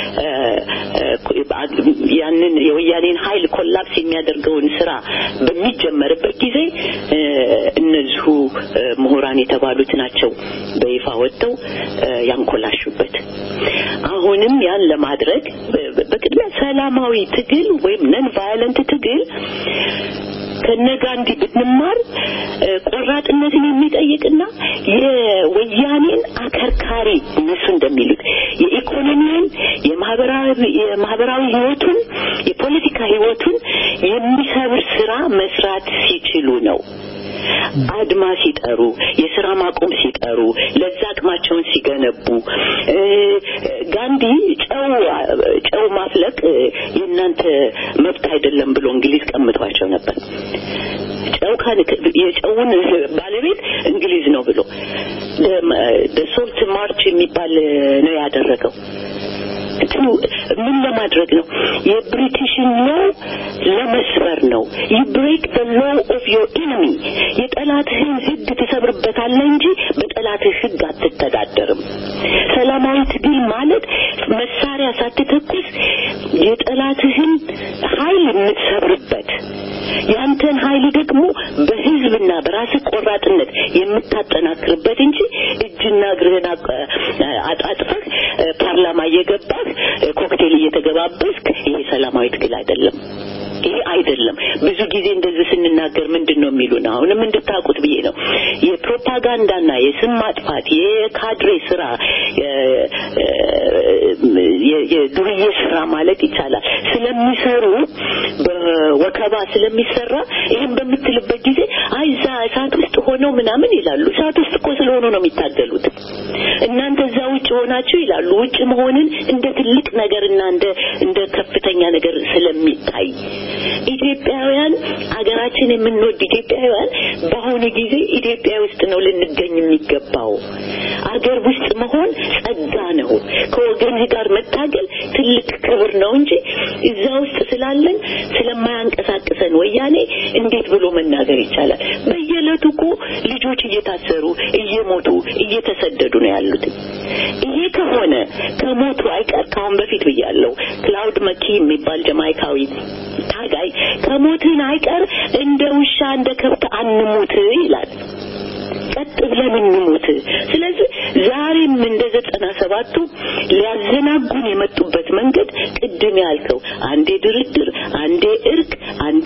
ያንን የወያኔን ኃይል ኮላፕስ የሚያደርገውን ስራ በሚጀመርበት ጊዜ እነዚሁ ምሁራን የተባሉት ናቸው በይፋ ወጥተው ያንኮላሹበት። አሁንም ያን ለማድረግ በቅድሚያ ሰላማዊ ትግል ወይም ነን ቫዮለንት ትግል ከነ ጋንዲ ብንማር ቆራጥነትን የሚጠይቅና የወያኔን አከርካሪ እነሱ እንደሚሉት የኢኮኖሚውን፣ የማህበራዊ ህይወቱን፣ የፖለቲካ ህይወቱን የሚሰብር ስራ መስራት ሲችሉ ነው። አድማ ሲጠሩ፣ የስራ ማቆም ሲጠሩ፣ ለዛ አቅማቸውን ሲገነቡ ጋንዲ ጨው ጨው ማፍለቅ የእናንተ መብት አይደለም ብሎ እንግሊዝ ቀምጧቸው ነበር። ጨው የጨውን ባለቤት እንግሊዝ ነው ብሎ ሶልት ማርች የሚባል ነው ያደረገው። ምን ለማድረግ ነው? የብሪቲሽን ሎው ለመስበር ነው። ዩ ብሬክ ዘ ሎው ኦፍ ዮር ኢነሚ። የጠላትህን ህግ ትሰብርበታለህ እንጂ በጠላትህ ህግ አትተዳደርም። ሰላማዊ ትግል ማለት መሳሪያ ሳትተኩስ የጠላትህን ኃይል የምትሰብርበት ያንተን ኃይል ደግሞ በህዝብና በራስህ ቆራጥነት የምታጠናክርበት እንጂ እጅና እግርህን አጣጥፈህ ፓርላማ እየገባህ ኮክቴል እየተገባበስክ ይሄ ሰላማዊ ትግል አይደለም። ይሄ አይደለም። ብዙ ጊዜ እንደዚህ ስንናገር ምንድን ነው የሚሉን? አሁንም እንድታውቁት ብዬ ነው። የፕሮፓጋንዳና የስም ማጥፋት የካድሬ ስራ የዱርዬ ስራ ማለት ይቻላል ስለሚሰሩ በወከባ ስለሚሰራ ይህን በምትልበት ጊዜ አይ እዛ እሳት ውስጥ ሆነው ምናምን ይላሉ። እሳት ውስጥ እኮ ስለሆኑ ነው የሚታገሉት። እናንተ እዛ ውጭ ሆናችሁ ይላሉ። ውጭ መሆንን እንደ ትልቅ ነገር እና እንደ እንደ ከፍተኛ ነገር ስለሚታይ ኢትዮጵያውያን አገራችን የምንወድ ኢትዮጵያውያን በአሁኑ ጊዜ ኢትዮጵያ ውስጥ ነው ልንገኝ የሚገባው። አገር ውስጥ መሆን ጸጋ ነው። ከወገንህ ጋር መታገል ትልቅ ክብር ነው እንጂ እዛ ውስጥ ስላለን ስለማያንቀሳቅሰን ወያኔ እንዴት ብሎ መናገር ይቻላል? በየዕለቱ እኮ ልጆች እየታሰሩ እየሞቱ እየተሰደዱ ነው ያሉት። ይሄ ከሆነ ከሞቱ አይቀር ከአሁን በፊት ብያለሁ። ክላውድ መኪ የሚባል ጀማይካዊ ታጋይ ከሞትን አይቀር እንደ ውሻ እንደ ከብት አንሙት ይላል። ቀጥ ብለን እንሙት። ስለዚህ ዛሬም እንደ ዘጠና ሰባቱ ሊያዘናጉን የመጡበት መንገድ ቅድም ያልከው አንዴ ድርድር፣ አንዴ እርቅ፣ አንዴ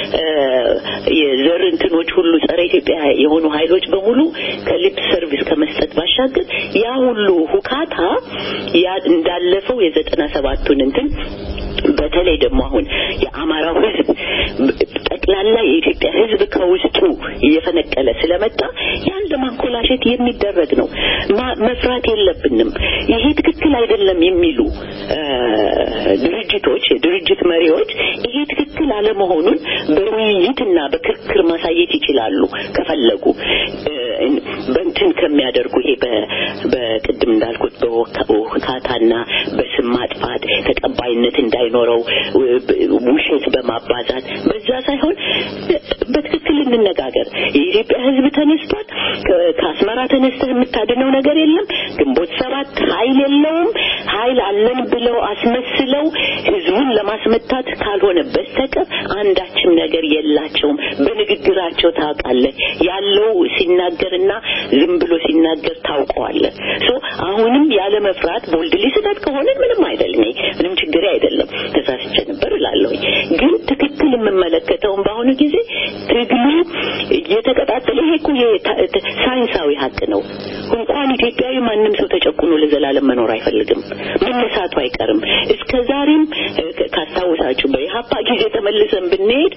የዘር እንትኖች ሁሉ ጸረ ኢትዮጵያ የሆኑ ኃይሎች በሙሉ ከሊፕ ሰርቪስ ከመስጠት ባሻገር ያ ሁሉ ሁካታ ያ እንዳለፈው የዘጠና ሰባቱን እንትን በተለይ ደግሞ አሁን የአማራው ሕዝብ ጠቅላላ የኢትዮጵያ ሕዝብ ከውስጡ እየፈነቀለ ስለመጣ ያን ለማንኮላሸት የሚደረግ ነው። መፍራት የለብንም። ይሄ ትክክል አይደለም የሚሉ ድርጅቶች፣ የድርጅት መሪዎች ይሄ ትክክል አለመሆኑን በውይይትና በክርክር ማሳየት ይችላሉ ከፈለጉ በእንትን ከሚያደርጉ ይሄ በቅድም እንዳልኩት በውካታና በስም ማጥፋት ተቀባይነት እንዳይኖረው ውሸት በማባዛት በዛ ሳይሆን በትክክል እንነጋገር። የኢትዮጵያ ሕዝብ ተነስቷል። ከአስመራ ተነስተህ የምታድነው ነገር የለም። ግንቦት ሰባት ኃይል የለውም። ኃይል አለን ብለው አስመስለው ሕዝቡን ለማስመታት ካልሆነ በስተቀር አንዳችም ነገር የላቸውም። በንግግራቸው ታውቃለህ። ያለው ሲናገርና ዝም ብሎ ሲናገር ታውቀዋለህ። ሶ አሁንም ያለ መፍራት ቦልድሊ ስህተት ከሆነ ምንም አይደለም፣ ምንም ችግር አይደለም። ተሳስቼ ነበር እላለሁኝ። ግን ትክክል የምመለከተውን በአሁኑ ጊዜ ትግሉ እየተቀጣጠለ ይሄ እኮ ሳይንሳዊ ሀቅ ነው። እንኳን ኢትዮጵያዊ ማንም ሰው ተጨቁኖ ለዘላለም መኖር አይፈልግም። መነሳቱ አይቀርም። እስከ ዛሬም ካስታውሳችሁ በኢህአፓ ጊዜ ተመልሰን ብንሄድ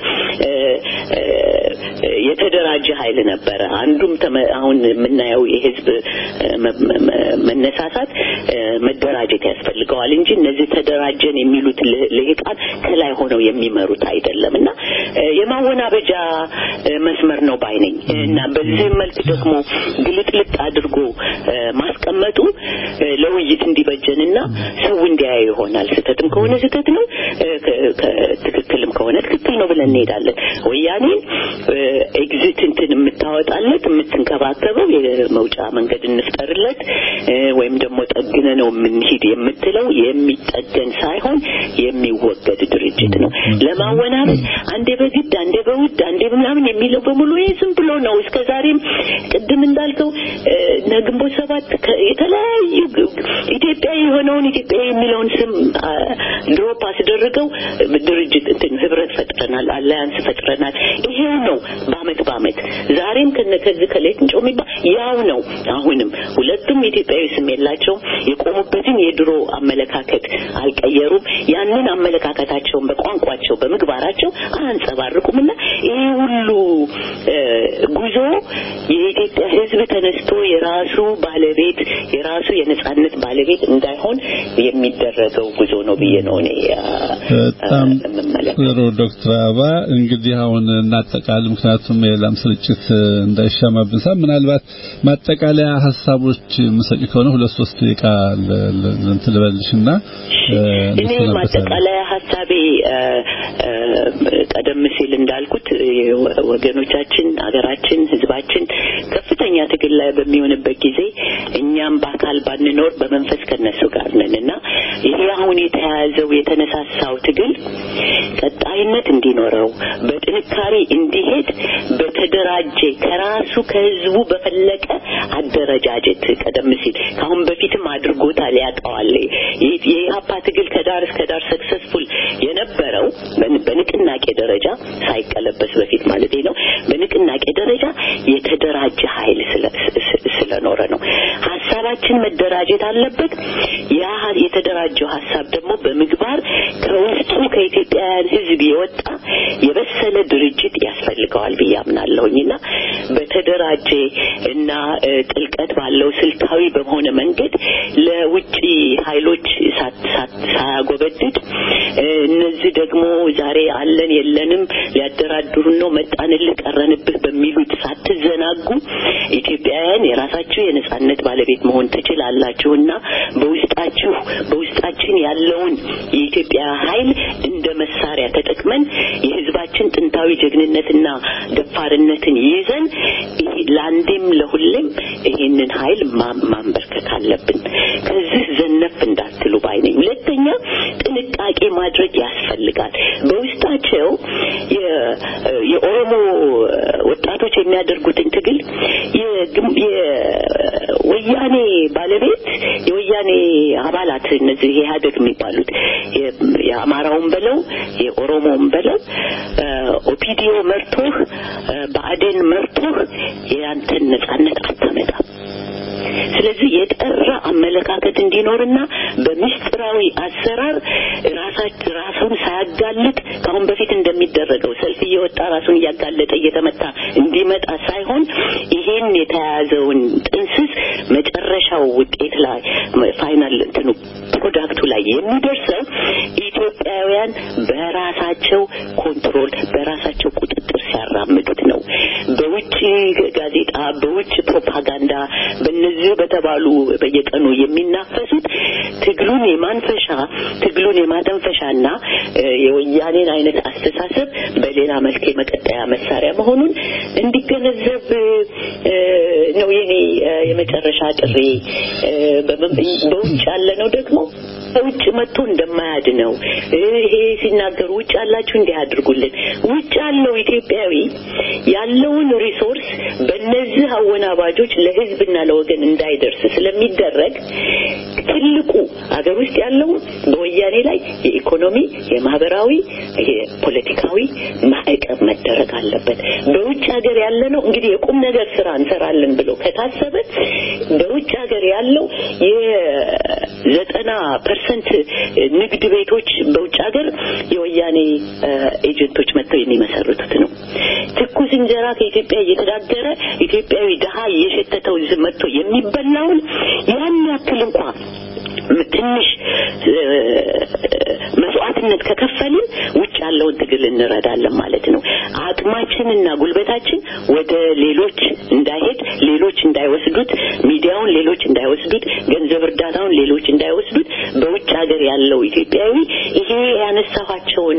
የተደራጀ ኃይል ነበረ። አንዱም አሁን የምናየው የህዝብ መነሳሳት መደራጀት ያስፈልገዋል እንጂ እነዚህ ተደራጀን የሚሉት ልሂቃን ከላይ ሆነው የሚመሩት አይደለም እና የማወናበጃ መስመር ነው ባይ ነኝ እና በዚህ መልክ ደግሞ ግልጥልጥ አድርጎ ማስቀመጡ ለውይይት እንዲበጀንና ሰው እንዲያየው ይሆናል። ስህተትም ከሆነ ስህተት ነው፣ ትክክልም ከሆነ ትክክል ነው ብለን እንሄዳለን። ወያኔን ኤግዚት እንትን የምታወጣለት የምትንከባከበው የመውጫ መንገድ እንፍጠርለት ወይም ደግሞ ጠግነ ነው የምንሂድ የምትለው የሚጠገን ሳይሆን የሚወገድ ድርጅት ነው። ለማወናበድ አንዴ በግድ አንዴ በውድ አንዴ ምናምን የሚለው በሙሉ ይሄ ዝም ብሎ ነው። እስከ ዛሬም ቅድም እንዳልከው ግንቦት ሰባት የተለያዩ ኢትዮጵያዊ የሆነውን ኢትዮጵያዊ የሚለውን ስም ድሮፕ አስደርገው ድርጅት እንትን ህብረት ፈጥረናል፣ አላያንስ ፈጥረናል። ይሄው ነው በአመት በአመት ዛሬም ከነ ከዚህ ከሌንጮ የሚባል ያው ነው። አሁንም ሁለቱም ኢትዮጵያዊ ስም የላቸውም። የቆሙበትን የድሮ አመለካከት አልቀየሩም። ያንን አመለካከታቸውን በቋንቋቸው በምግባራቸው አያንጸባርቁም እና ይሄ ሁሉ ጉዞ የኢትዮጵያ ሕዝብ ተነስቶ የራሱ ባለቤት የራሱ የነጻነት ባለቤት እንዳይሆን የሚደረገው ጉዞ ነው ብዬ ነው እኔ በጣም ጥሩ ዶክተር አበባ እንግዲህ አሁን እናጠቃል ምክንያቱም የላም ስርጭት እንዳይሻማብን ሳ ምናልባት ማጠቃለያ ሀሳቦች ምሰጭ ከሆነ ሁለት ሶስት ደቂቃ እንትን ልበልሽና እኔ ማጠቃለያ ሀሳቤ ቀደም ሲል እንዳልኩት ወገኖቻችን፣ ሀገራችን፣ ህዝባችን ከፍተኛ ትግል ላይ በሚሆንበት ጊዜ እኛም በአካል ባንኖር በመንፈስ ከነሱ ጋር ነን እና ይሄ አሁን የተያያዘው የተነሳሳው ትግል ቀጣይነት እንዲኖረው በጥንካሬ እንዲሄድ በተደራጀ ከራሱ ከህዝቡ በፈለቀ አደረጃጀት ቀደም ሲል ከአሁን በፊትም አድርጎታል፣ ያውቀዋል። የኢህአፓ ትግል ከዳር እስከ ዳር ሰክሰስፉል የነበረው በንቅናቄ ደረጃ ሳይቀለበስ በፊት ማለት ነው። በንቅናቄ ደረጃ የተደራጀ ኃይል ስለኖረ ነው። ሀሳባችን መደራጀት አለበት። ያ የተደራጀው ሀሳብ ደግሞ በምግባር ከውስጡ ከኢትዮጵያውያን ሕዝብ የወጣ የበሰለ ድርጅት ያስፈልገዋል ብዬ አምናለሁኝና በተደራጀ እና ጥልቀት ባለው ስልታዊ በሆነ መንገድ ለውጭ ኃይሎች ሳያጎበድድ እነዚህ ደግሞ ዛሬ አለን የለንም ሊያደራድሩን ነው መጣንልህ ቀረንብህ በሚሉት ሳትዘናጉ ኢትዮጵያውያን የራሳችሁ የነጻነት ባለቤት መሆን ትችላላችሁና በውስጣችሁ በውስጣችን ያለውን የኢትዮጵያ ኃይል እንደ መሳሪያ ተጠቅመን የህዝባችን ጥንታዊ ጀግንነትና ደፋርነትን ይዘን ለአንዴም ለሁሌም ይሄንን ኃይል ማንበርከክ አለብን። ከዚህ ዘነፍ እንዳትሉ ባይ ነኝ። ሁለተኛ ጥንቃቄ ማድረግ ያስፈልጋል። በውስጣቸው የኦሮሞ ወጣቶች የሚያደርጉትን ትግል የወያኔ ባለቤት የወያኔ አባላት እነዚህ ኢህአዴግ የሚባሉት የአማራውን በለው የኦሮሞውን በለው ኦፒዲዮ መርቶህ በአዴን መርቶህ የአንተን ነጻነት አታመጣም። ስለዚህ የጠራ አመለካከት እንዲኖርና በምስጢራዊ አሰራር ራሳች ራሱን ሳያጋልጥ ከአሁን በፊት እንደሚደረገው ሰልፍ እየወጣ ራሱን እያጋለጠ እየተመታ እንዲመጣ ሳይሆን ይሄን የተያያዘውን ጥንስስ መጨረሻው ውጤት ላይ ፋይናል እንትኑ ፕሮዳክቱ ላይ የሚደርሰው ኢትዮጵያውያን በራሳቸው ኮንትሮል በራሳቸው ቁጥጥር ሲያራምዱት ነው። በውጭ ጋዜጣ፣ በውጭ ፕሮፓጋንዳ በእነዚህ በተባሉ በየቀኑ የሚናፈሱት ትግሉን የማንፈሻ ትግሉን የማተንፈሻና የወያኔን አይነት አስተሳሰብ በሌላ መልክ የመቀጠያ መሳሪያ መሆኑን እንዲገነዘብ ነው የኔ የመጨረሻ ጥሪ። በውጭ ያለ ነው ደግሞ ውጭ መጥቶ እንደማያድነው ይሄ ሲናገሩ ውጭ ያላችሁ እንዲህ አድርጉልን። ውጭ ያለው ኢትዮጵያዊ ያለውን ሪሶርስ በእነዚህ አወናባጆች ለሕዝብና ለወገን እንዳይደርስ ስለሚደረግ ትልቁ ሀገር ውስጥ ያለው በወያኔ ላይ የኢኮኖሚ፣ የማህበራዊ፣ የፖለቲካዊ ማዕቀብ መደረግ አለበት። በውጭ ሀገር ያለ ነው እንግዲህ የቁም ነገር ስራ እንሰራለን ብሎ ከታሰበ በውጭ ሀገር ያለው የዘጠና ፐርሰንት ንግድ ቤቶች በውጭ ሀገር የወያኔ ኤጀንቶች መጥተው የሚመሰርቱት ነው። ትኩስ እንጀራ ከኢትዮጵያ እየተጋገረ ኢትዮጵያዊ ድሀ እየሸተተው መጥቶ የሚበላውን ያን ያክል እንኳ ትንሽ መስዋዕትነት ከከፈልን ውጭ ያለውን ትግል እንረዳለን ማለት ነው። አቅማችንና ጉልበታችን ወደ ሌሎች እንዳይሄድ፣ ሌሎች እንዳይወስዱት፣ ሚዲያውን ሌሎች እንዳይወስዱት፣ ገንዘብ እርዳታውን ሌሎች እንዳይወስዱት በውጭ ሀገር ያለው ኢትዮጵያዊ ይሄ ያነሳኋቸውን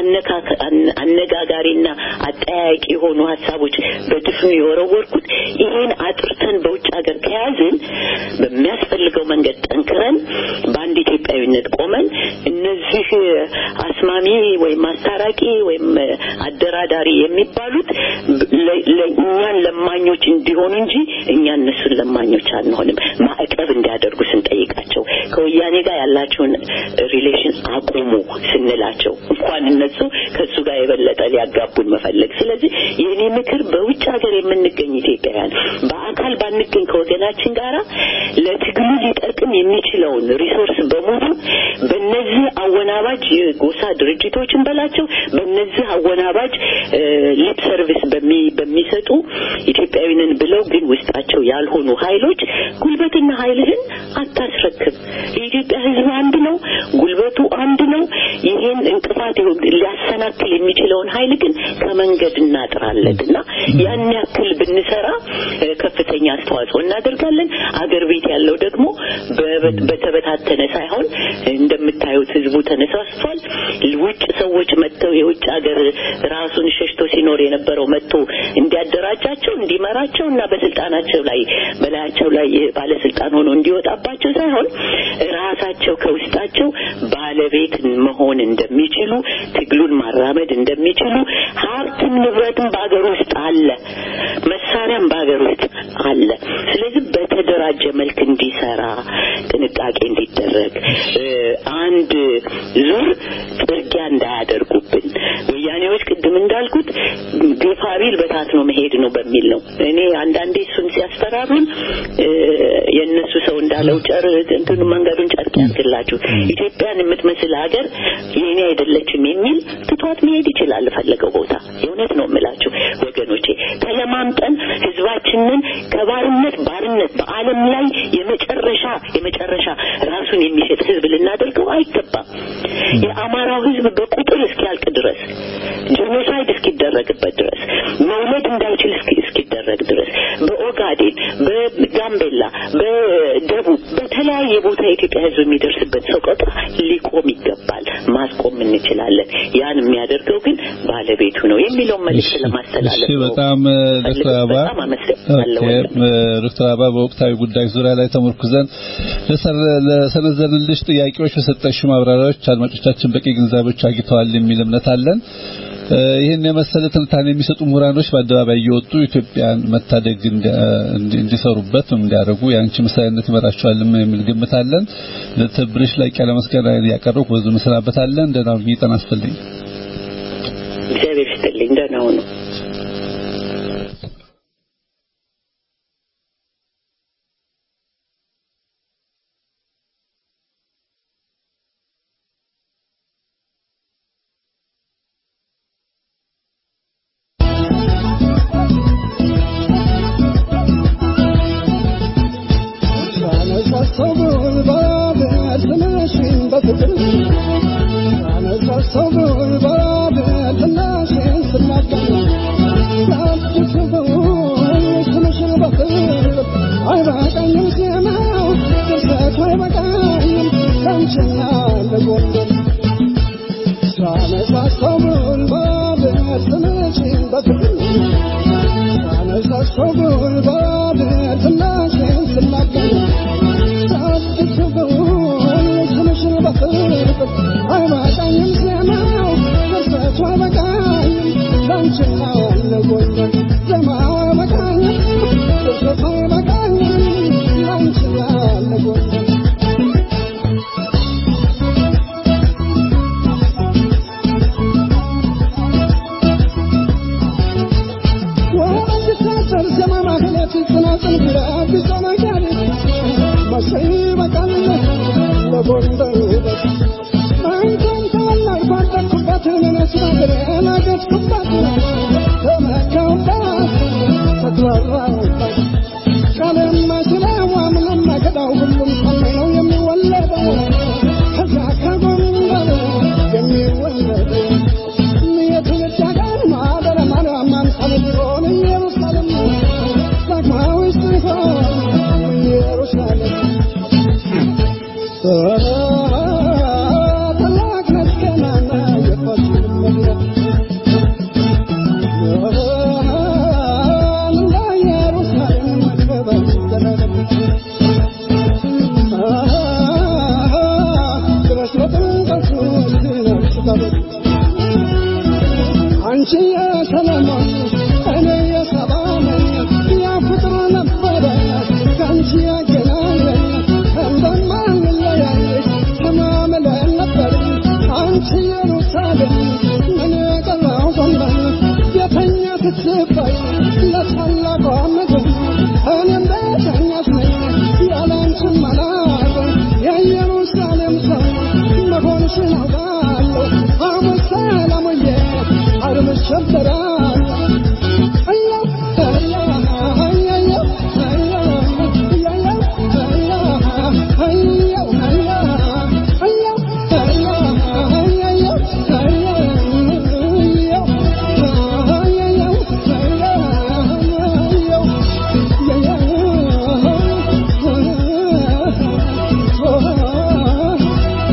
አነጋጋሪና አጠያያቂ የሆኑ ሀሳቦች በድፍኑ የወረወርኩት ይሄን አጥርተን በውጭ ሀገር ከያዝን በሚያስፈልገው መንገድ ጠንክረን በአንድ ኢትዮጵያዊነት ቆመን እነዚህ አስማሚ ወይም አስታራቂ ወይም አደራዳሪ የሚባሉት ለእኛን ለማኞች እንዲሆኑ እንጂ እኛ እነሱን ለማኞች አንሆንም። ማዕቀብ እንዲያደርጉ ስንጠይቃቸው ከወያኔ ጋር ያላቸውን ሪሌሽን አቁሙ ስንላቸው እንኳን እነሱ ከእሱ ጋር የበለጠ ሊያጋቡን መፈለግ። ስለዚህ የእኔ ምክር በውጭ ሀገር የምንገኝ ኢትዮጵያውያን በአካል ባንገኝ ከወገናችን ጋር ለትግሉ ሊጠቅም የሚችለውን ሪሶርስ በሙሉ በእነዚህ አወናባጅ የጎሳ ድርጅቶችን በላቸው በእነዚህ አወናባጅ ሊፕ ሰርቪስ በሚሰጡ ኢትዮጵያዊንን ብለው ግን ውስጣቸው ያልሆኑ ኃይሎች ጉልበትና ኃይልህን አታስረክብ። የኢትዮጵያ ሕዝብ አንድ ነው፣ ጉልበቱ አንድ ነው። ይሄን እንቅፋት ሊያሰናክል የሚችለውን ኃይል ግን ከመንገድ እናጥራለን እና ያን ያክል ብንሰራ ከፍተኛ አስተዋጽኦ እናደርጋለን። አገር ቤት ያለው ደግሞ በተበታተነ ሳይሆን እንደምታዩት ህዝቡ ተነሳስቷል። ውጭ ሰዎች መጥተው የውጭ ሀገር ራሱን ሸሽቶ ሲኖር የነበረው መጥቶ እንዲያደራጃቸው እንዲመራቸው እና በስልጣናቸው ላይ በላያቸው ላይ ባለስልጣን ሆኖ እንዲወጣባቸው ሳይሆን ራሳቸው ከውስጣቸው ባለቤት መሆን እንደሚችሉ ትግሉን ማራመድ እንደሚችሉ ሀብትም ንብረትም በሀገር ውስጥ አለ፣ መሳሪያም በሀገር ውስጥ አለ። ስለዚህ በተደራጀ መልክ እንዲሰራ ጥንቃቄ እንዲደረግ አንድ ዙር ጥርጊያ እንዳያደርጉብን ወያኔዎች ቅድም እንዳልኩት ግፋቢል በታት ነው መሄድ ነው በሚል ነው። እኔ አንዳንዴ እሱን ሲያስፈራሩን የእነሱ ሰው እንዳለው ጨር እንትኑ መንገዱን ጨርቅ ያድርግላችሁ ኢትዮጵያን የምትመስል ሀገር የእኔ አይደለችም የሚል ትቷት መሄድ ይችላል ፈለገው ቦታ። የእውነት ነው የምላችሁ ወገኖቼ፣ ተለማምጠን ህዝባችንን ከባርነት ባርነት በዓለም ላይ የመጨረሻ የመጨረሻ ራሱን የሚሸጥ ህዝብ ልናደርገው አይገባም። የአማራው ህዝብ በቁጥር እስኪያልቅ ድረስ ጄኖሳይድ እስኪደረግበት ድረስ መውለድ እንዳይችል እስኪደረግ ድረስ በኦጋዴን፣ በጋምቤላ፣ በደቡብ በተለያየ ቦታ የኢትዮጵያ ህዝብ የሚደርስበት ሰቆቃ ሊቆም ይገባል። ማስቆም እንችላለን። ያን የሚያደርገው ግን ባለቤቱ ነው የሚለውን መልዕክት ለማስተላለፍ እሺ፣ በጣም ዶክተር አበባ በጣም አመሰግናለሁ። ዶክተር አበባ በወቅታዊ ጉዳይ ዙሪያ ላይ ተመርኩዘን ለሰነዘርንልሽ ጥያቄዎች በሰጠሽው ማብራሪያዎች አድማጮቻችን በቂ ግንዛቤዎች አግኝተዋል የሚል እምነት አለን። ይህን የመሰለ ትንታኔ የሚሰጡ ምሁራኖች በአደባባይ እየወጡ ኢትዮጵያን መታደግ እንዲሰሩበት እንዲያደርጉ የአንቺ ምሳሌነት ይመራቸዋል የሚል ግምት አለን። ለትብብርሽ ላይ ያለ መስገና ያቀረብኩ ብዙ እንሰናበታለን። ደህና ሁኚ። ጤና ይስጥልኝ። እግዚአብሔር ይስጥልኝ። ደህና ሁኑ።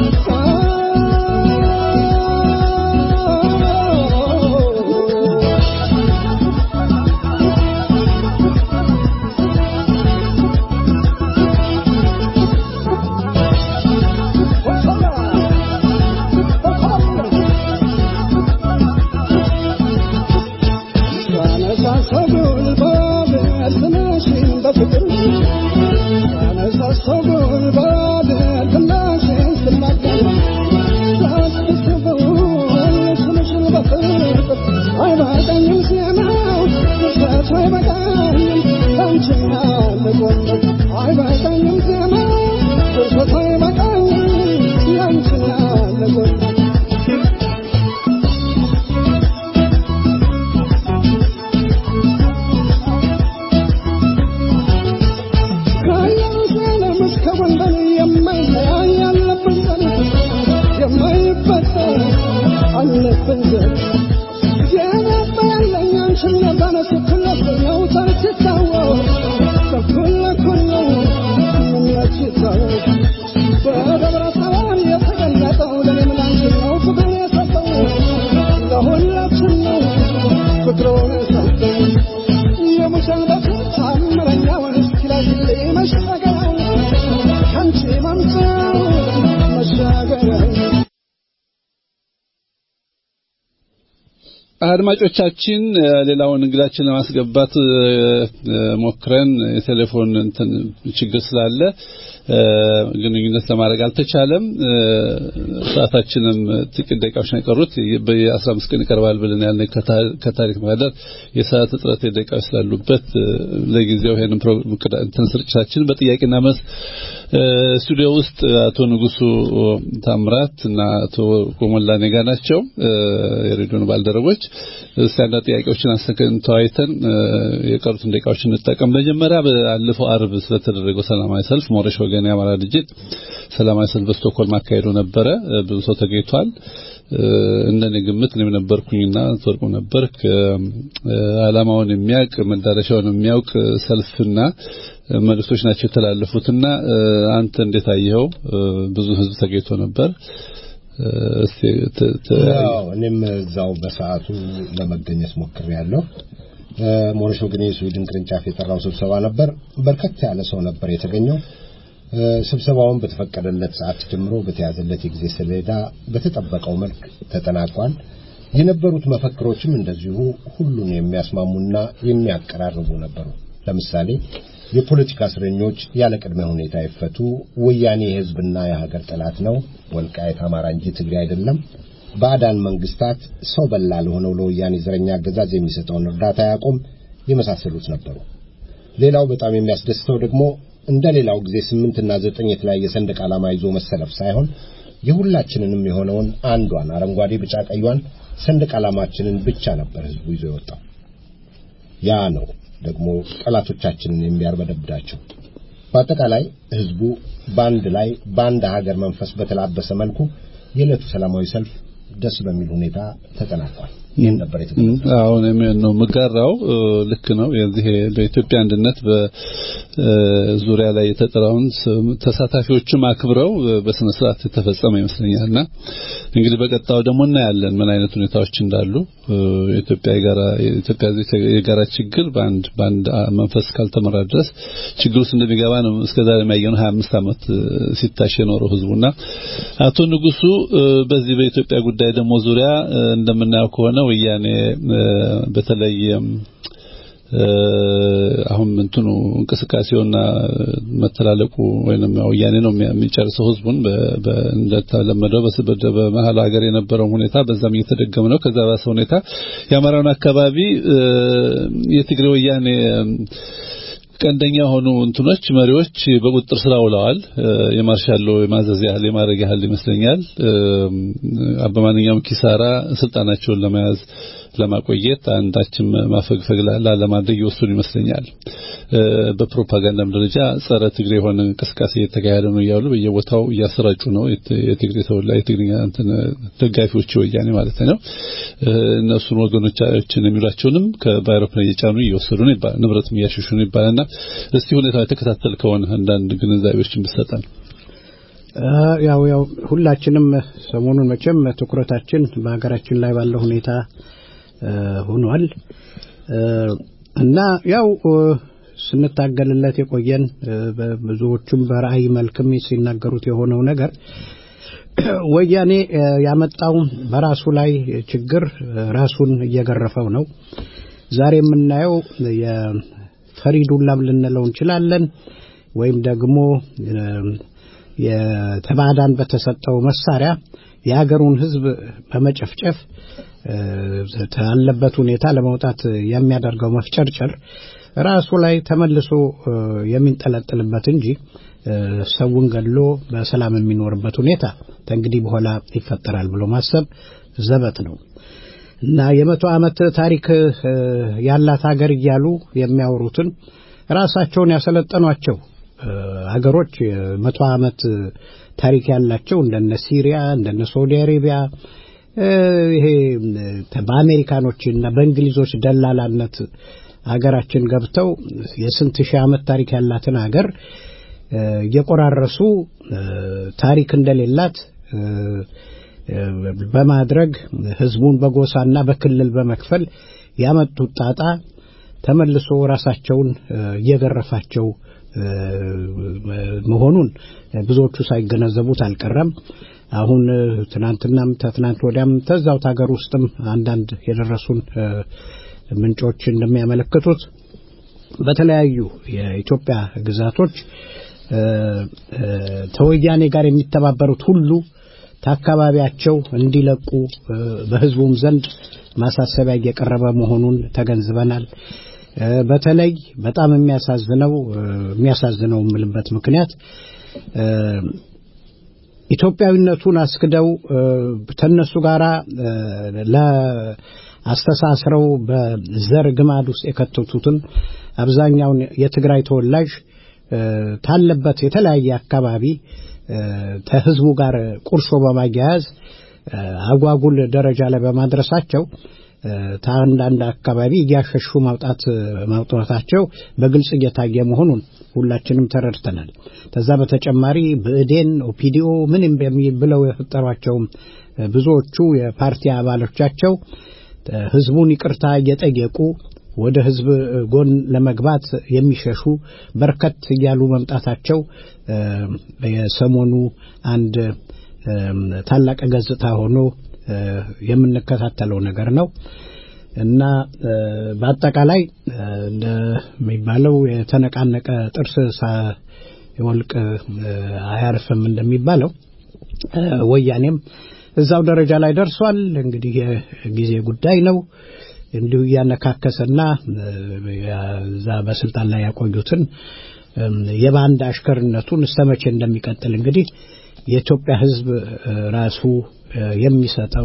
Oh አድማጮቻችን ሌላውን እንግዳችን ለማስገባት ሞክረን የቴሌፎን እንትን ችግር ስላለ ግንኙነት ለማድረግ አልተቻለም። ሰዓታችንም ጥቂት ደቂቃዎች ነው የቀሩት። በ15 ቀን ይቀርባል ብለን ያልነው ከታሪክ ማህደር የሰዓት እጥረት ደቂቃዎች ስላሉበት ለጊዜው ይሄንን እንትን ስርጭታችን በጥያቄና መልስ ስቱዲዮ ውስጥ አቶ ንጉሱ ታምራት እና አቶ ኮሞላ ኔጋ ናቸው የሬዲዮን ባልደረቦች። እስቲ አንዳንድ ጥያቄዎችን አስተካክለን ተወያይተን የቀሩትን ደቂቃዎች እንጠቀም። መጀመሪያ ባለፈው አርብ ስለተደረገው ሰላማዊ ሰልፍ ሞረሽ ወገን የአማራ ድርጅት ሰላማዊ ሰልፍ በስቶክሆልም አካሄዶ ነበረ። ብዙ ሰው ተገኝቷል። እንደኔ ግምት እኔም ነበርኩኝና ትወርቁ ነበር ዓላማውን የሚያውቅ መዳረሻውን የሚያውቅ ሰልፍና መልእክቶች ናቸው የተላለፉትና አንተ እንዴት አየኸው? ብዙ ህዝብ ተገኝቶ ነበር። እስቲ እኔም እዛው በሰዓቱ ለመገኘት ሞክሬያለሁ። ሞረሽ ወገን የስዊድን ቅርንጫፍ የጠራው ስብሰባ ነበር። በርከት ያለ ሰው ነበር የተገኘው። ስብሰባውን በተፈቀደለት ሰዓት ጀምሮ በተያዘለት የጊዜ ሰሌዳ በተጠበቀው መልክ ተጠናቋል። የነበሩት መፈክሮችም እንደዚሁ ሁሉን የሚያስማሙና የሚያቀራርቡ ነበሩ። ለምሳሌ የፖለቲካ እስረኞች ያለ ቅድመ ሁኔታ ይፈቱ፣ ወያኔ የህዝብና የሀገር ጠላት ነው፣ ወልቃየት አማራ እንጂ ትግሬ አይደለም፣ ባዕዳን መንግስታት ሰው በላ ለሆነው ለወያኔ ዘረኛ አገዛዝ የሚሰጠውን እርዳታ ያቆም የመሳሰሉት ነበሩ። ሌላው በጣም የሚያስደስተው ደግሞ እንደ ሌላው ጊዜ ስምንትና ዘጠኝ የተለያየ ሰንደቅ ዓላማ ይዞ መሰለፍ ሳይሆን የሁላችንንም የሆነውን አንዷን አረንጓዴ፣ ቢጫ፣ ቀዩን ሰንደቅ ዓላማችንን ብቻ ነበር ህዝቡ ይዞ የወጣው። ያ ነው ደግሞ ጠላቶቻችንን የሚያርበደብዳቸው። በአጠቃላይ ህዝቡ በአንድ ላይ በአንድ ሀገር መንፈስ በተላበሰ መልኩ የዕለቱ ሰላማዊ ሰልፍ ደስ በሚል ሁኔታ ተጠናቋል። ይህን ነበር የተገኘው። አሁን ነው የምጋራው። ልክ ነው። የዚህ በኢትዮጵያ አንድነት በዙሪያ ላይ የተጠራውን ተሳታፊዎችም አክብረው በስነ ስርዓት የተፈጸመ ይመስለኛልና እንግዲህ በቀጣው ደግሞ እናያለን ምን አይነት ሁኔታዎች እንዳሉ። የኢትዮጵያ የጋራ የኢትዮጵያ የጋራ ችግር በአንድ በአንድ መንፈስ ካልተመራ ድረስ ችግር ውስጥ እንደሚገባ ነው እስከዛሬ የሚያየነው 25 ዓመት ሲታሽ የኖረው ህዝቡና አቶ ንጉሱ በዚህ በኢትዮጵያ ጉዳይ ደግሞ ዙሪያ እንደምናየው ከሆነ ወያኔ በተለይ አሁን እንትኑ እንቅስቃሴውና መተላለቁ ወይንም ወያኔ ነው የሚጨርሰው ህዝቡን እንደተለመደው በመሀል ሀገር የነበረው ሁኔታ በዛም እየተደገመ ነው። ከዛ ባሰ ሁኔታ የአማራውን አካባቢ የትግሬ ወያኔ ቀንደኛ የሆኑ እንትኖች መሪዎች በቁጥጥር ስር ውለዋል። የማርሻሎ የማዘዝ ያህል የማድረግ ያህል ይመስለኛል። በማንኛውም ኪሳራ ስልጣናቸውን ለመያዝ ለማቆየት አንዳችም ማፈግፈግ ላለማድረግ ይወስኑ ይመስለኛል። በፕሮፓጋንዳም ደረጃ ጸረ ትግሬ የሆነ እንቅስቃሴ እየተካሄደ ነው እያሉ በየቦታው እያሰራጩ ነው። የትግሬ ተወላ የትግርኛ እንትን ደጋፊዎች ወያኔ ማለት ነው። እነሱን ወገኖቻችን የሚሏቸውንም በአይሮፕላን እየጫኑ እየወሰዱ ነው ይባላል። ንብረትም እያሸሹ ነው ይባላልና እስቲ ሁኔታ የተከታተል ከሆነ አንዳንድ ግንዛቤዎችን ብትሰጠን። ያው ያው ሁላችንም ሰሞኑን መቼም ትኩረታችን በሀገራችን ላይ ባለው ሁኔታ ሆኗል እና ያው ስንታገልለት የቆየን ብዙዎቹም በራእይ መልክም ሲናገሩት የሆነው ነገር ወያኔ ያመጣው በራሱ ላይ ችግር ራሱን እየገረፈው ነው። ዛሬ የምናየው የፈሪዱላም ልንለው እንችላለን ወይም ደግሞ የተባዳን በተሰጠው መሳሪያ የሀገሩን ሕዝብ በመጨፍጨፍ ካለበት ሁኔታ ለመውጣት የሚያደርገው መፍጨርጨር ራሱ ላይ ተመልሶ የሚንጠለጥልበት እንጂ ሰውን ገድሎ በሰላም የሚኖርበት ሁኔታ ከእንግዲህ በኋላ ይፈጠራል ብሎ ማሰብ ዘበት ነው እና የመቶ ዓመት ታሪክ ያላት ሀገር እያሉ የሚያወሩትን ራሳቸውን ያሰለጠኗቸው ሀገሮች መቶ ዓመት ታሪክ ያላቸው እንደነ ሲሪያ እንደነ ሳውዲ አሬቢያ ይሄ በአሜሪካኖች እና በእንግሊዞች ደላላነት አገራችን ገብተው የስንት ሺህ ዓመት ታሪክ ያላትን አገር እየቆራረሱ ታሪክ እንደሌላት በማድረግ ህዝቡን በጎሳና በክልል በመክፈል ያመጡት ጣጣ ተመልሶ ራሳቸውን እየገረፋቸው መሆኑን ብዙዎቹ ሳይገነዘቡት አልቀረም። አሁን ትናንትናም ተትናንት ወዲያም ተዛው ሀገር ውስጥም አንዳንድ የደረሱን ምንጮች እንደሚያመለክቱት በተለያዩ የኢትዮጵያ ግዛቶች ተወያኔ ጋር የሚተባበሩት ሁሉ ከአካባቢያቸው እንዲለቁ በህዝቡም ዘንድ ማሳሰቢያ እየቀረበ መሆኑን ተገንዝበናል። በተለይ በጣም የሚያሳዝነው የሚያሳዝነው የምልበት ምክንያት ኢትዮጵያዊነቱን አስክደው ተነሱ ጋራ ለአስተሳስረው በዘር ግማድ ውስጥ የከተቱትን አብዛኛውን የትግራይ ተወላጅ ታለበት የተለያየ አካባቢ ከህዝቡ ጋር ቁርሾ በማያያዝ አጓጉል ደረጃ ላይ በማድረሳቸው ከአንዳንድ አካባቢ እያሸሹ ማውጣት ማውጣታቸው በግልጽ እየታየ መሆኑን ሁላችንም ተረድተናል። ከዛ በተጨማሪ ብእዴን፣ ኦፒዲኦ ምን ብለው የፈጠሯቸው ብዙዎቹ የፓርቲ አባሎቻቸው ህዝቡን ይቅርታ እየጠየቁ ወደ ህዝብ ጎን ለመግባት የሚሸሹ በርከት እያሉ መምጣታቸው የሰሞኑ አንድ ታላቅ ገጽታ ሆኖ የምንከታተለው ነገር ነው እና በአጠቃላይ እንደሚባለው የተነቃነቀ ጥርስ ሳይወልቅ አያርፍም እንደሚባለው ወያኔም እዛው ደረጃ ላይ ደርሷል። እንግዲህ የጊዜ ጉዳይ ነው። እንዲሁ እያነካከሰና እዛ በስልጣን ላይ ያቆዩትን የባንድ አሽከርነቱን እስከ መቼ እንደሚቀጥል እንግዲህ የኢትዮጵያ ሕዝብ ራሱ የሚሰጠው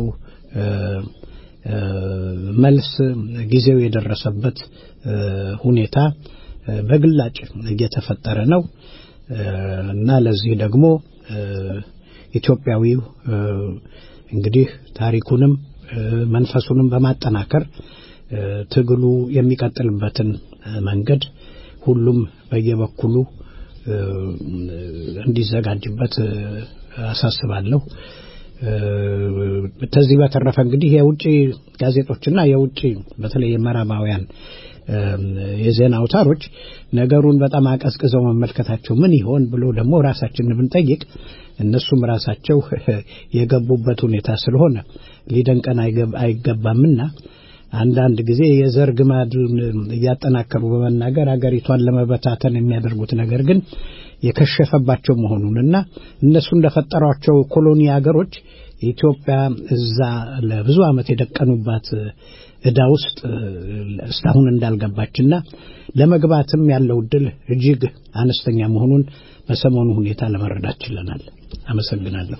መልስ ጊዜው የደረሰበት ሁኔታ በግላጭ እየተፈጠረ ነው እና ለዚህ ደግሞ ኢትዮጵያዊው እንግዲህ ታሪኩንም መንፈሱንም በማጠናከር ትግሉ የሚቀጥልበትን መንገድ ሁሉም በየበኩሉ እንዲዘጋጅበት አሳስባለሁ። ከዚህ በተረፈ እንግዲህ የውጭ ጋዜጦችና የውጭ በተለይ የምዕራባውያን የዜና አውታሮች ነገሩን በጣም አቀዝቅዘው መመልከታቸው ምን ይሆን ብሎ ደግሞ ራሳችንን ብንጠይቅ እነሱም ራሳቸው የገቡበት ሁኔታ ስለሆነ ሊደንቀን አይገባምና አንዳንድ ጊዜ የዘር ግማዱን እያጠናከሩ በመናገር አገሪቷን ለመበታተን የሚያደርጉት ነገር ግን የከሸፈባቸው መሆኑንና እነሱ እንደፈጠሯቸው ኮሎኒ አገሮች ኢትዮጵያ እዛ ለብዙ ዓመት የደቀኑባት ዕዳ ውስጥ እስካሁን እንዳልገባችና ለመግባትም ያለው እድል እጅግ አነስተኛ መሆኑን በሰሞኑ ሁኔታ ለመረዳት ችለናል። አመሰግናለሁ።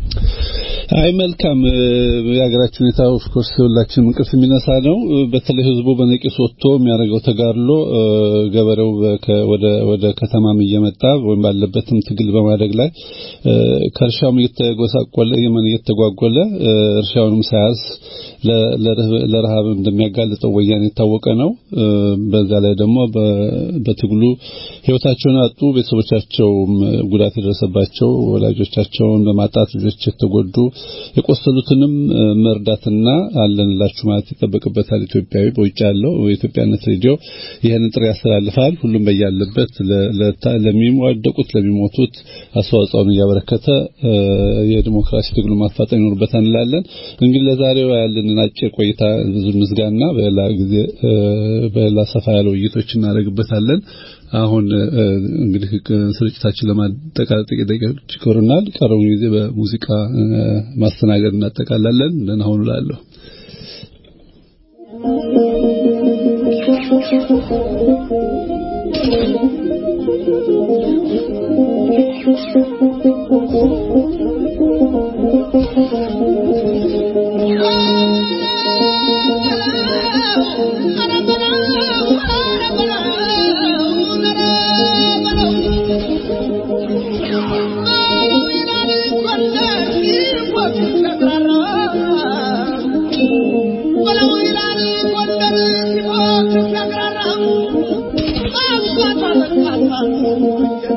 አይ መልካም። የሀገራችን ሁኔታ ኦፍኮርስ ሁላችንም እንቅልፍ የሚነሳ ነው። በተለይ ህዝቡ በነቂስ ወጥቶ የሚያደርገው ተጋድሎ ገበሬው ወደ ወደ ከተማም እየመጣ ወይም ባለበትም ትግል በማደግ ላይ ከእርሻውም እየተጎሳቆለ የመን እየተጓጎለ እርሻውንም ሳያዝ ለረሃብ እንደሚያጋልጠው ወያኔ የታወቀ ነው። በዛ ላይ ደግሞ በትግሉ ህይወታቸውን ያጡ ቤተሰቦቻቸውም ጉዳት የደረሰባቸው ወላጆቻቸውን በማጣት ልጆች የተጎዱ የቆሰሉትንም መርዳትና አለንላችሁ ማለት ይጠበቅበታል። ኢትዮጵያዊ በውጭ ያለው የኢትዮጵያነት ሬዲዮ ይህንን ጥሪ ያስተላልፋል። ሁሉም በያለበት ለሚዋደቁት ለሚሞቱት አስተዋጽኦን እያበረከተ የዲሞክራሲ ትግሉ ማፋጠን ይኖርበታል እንላለን። እንግዲህ ለዛሬው ያለንን አጭር ቆይታ ብዙ ምስጋና በሌላ ጊዜ በሌላ ሰፋ ያለ ውይይቶች እናደርግበታለን። አሁን እንግዲህ ስርጭታችን ለማጠቃለል ጥቂት ደቂቃዎች ይቀሩናል። ቀረውን ጊዜ በሙዚቃ ማስተናገድ እናጠቃላለን። ደህና ሁኑ እላለሁ። Oh,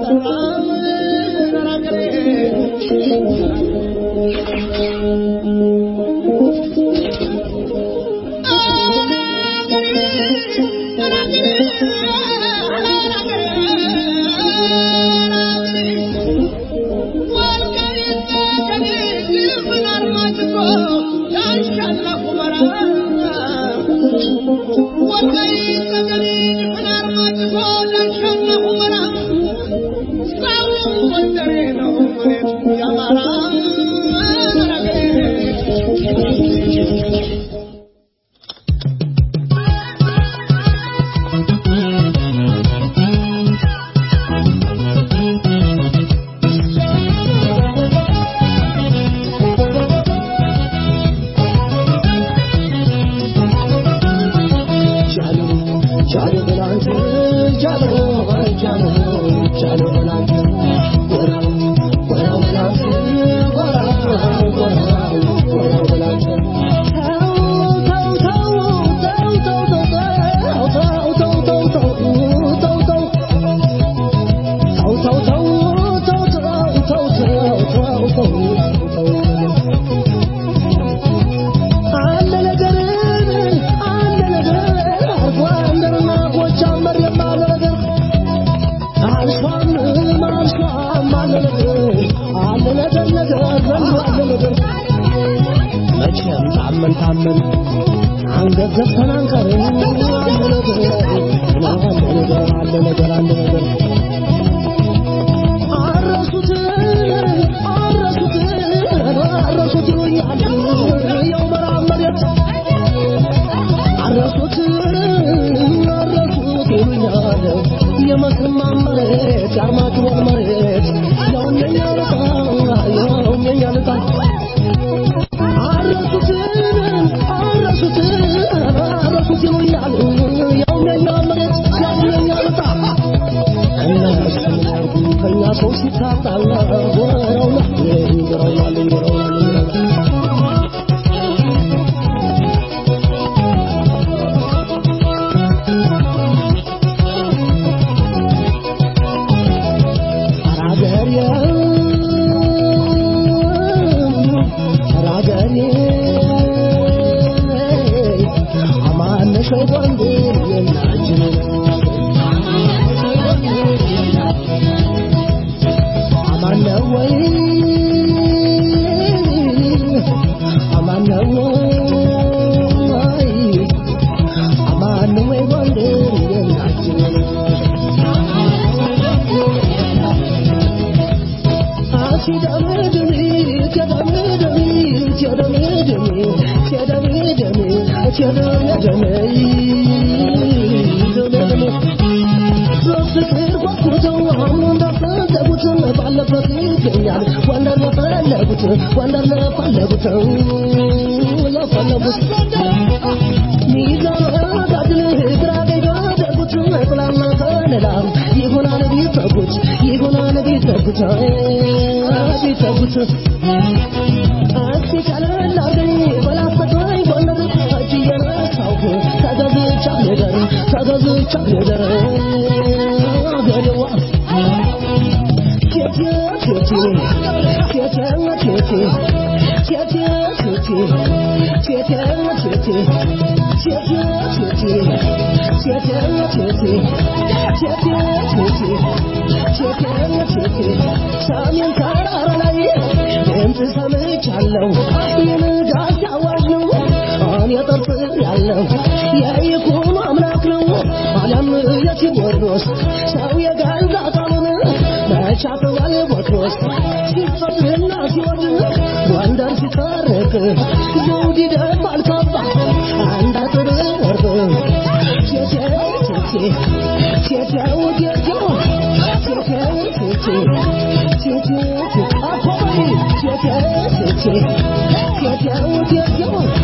Thank you.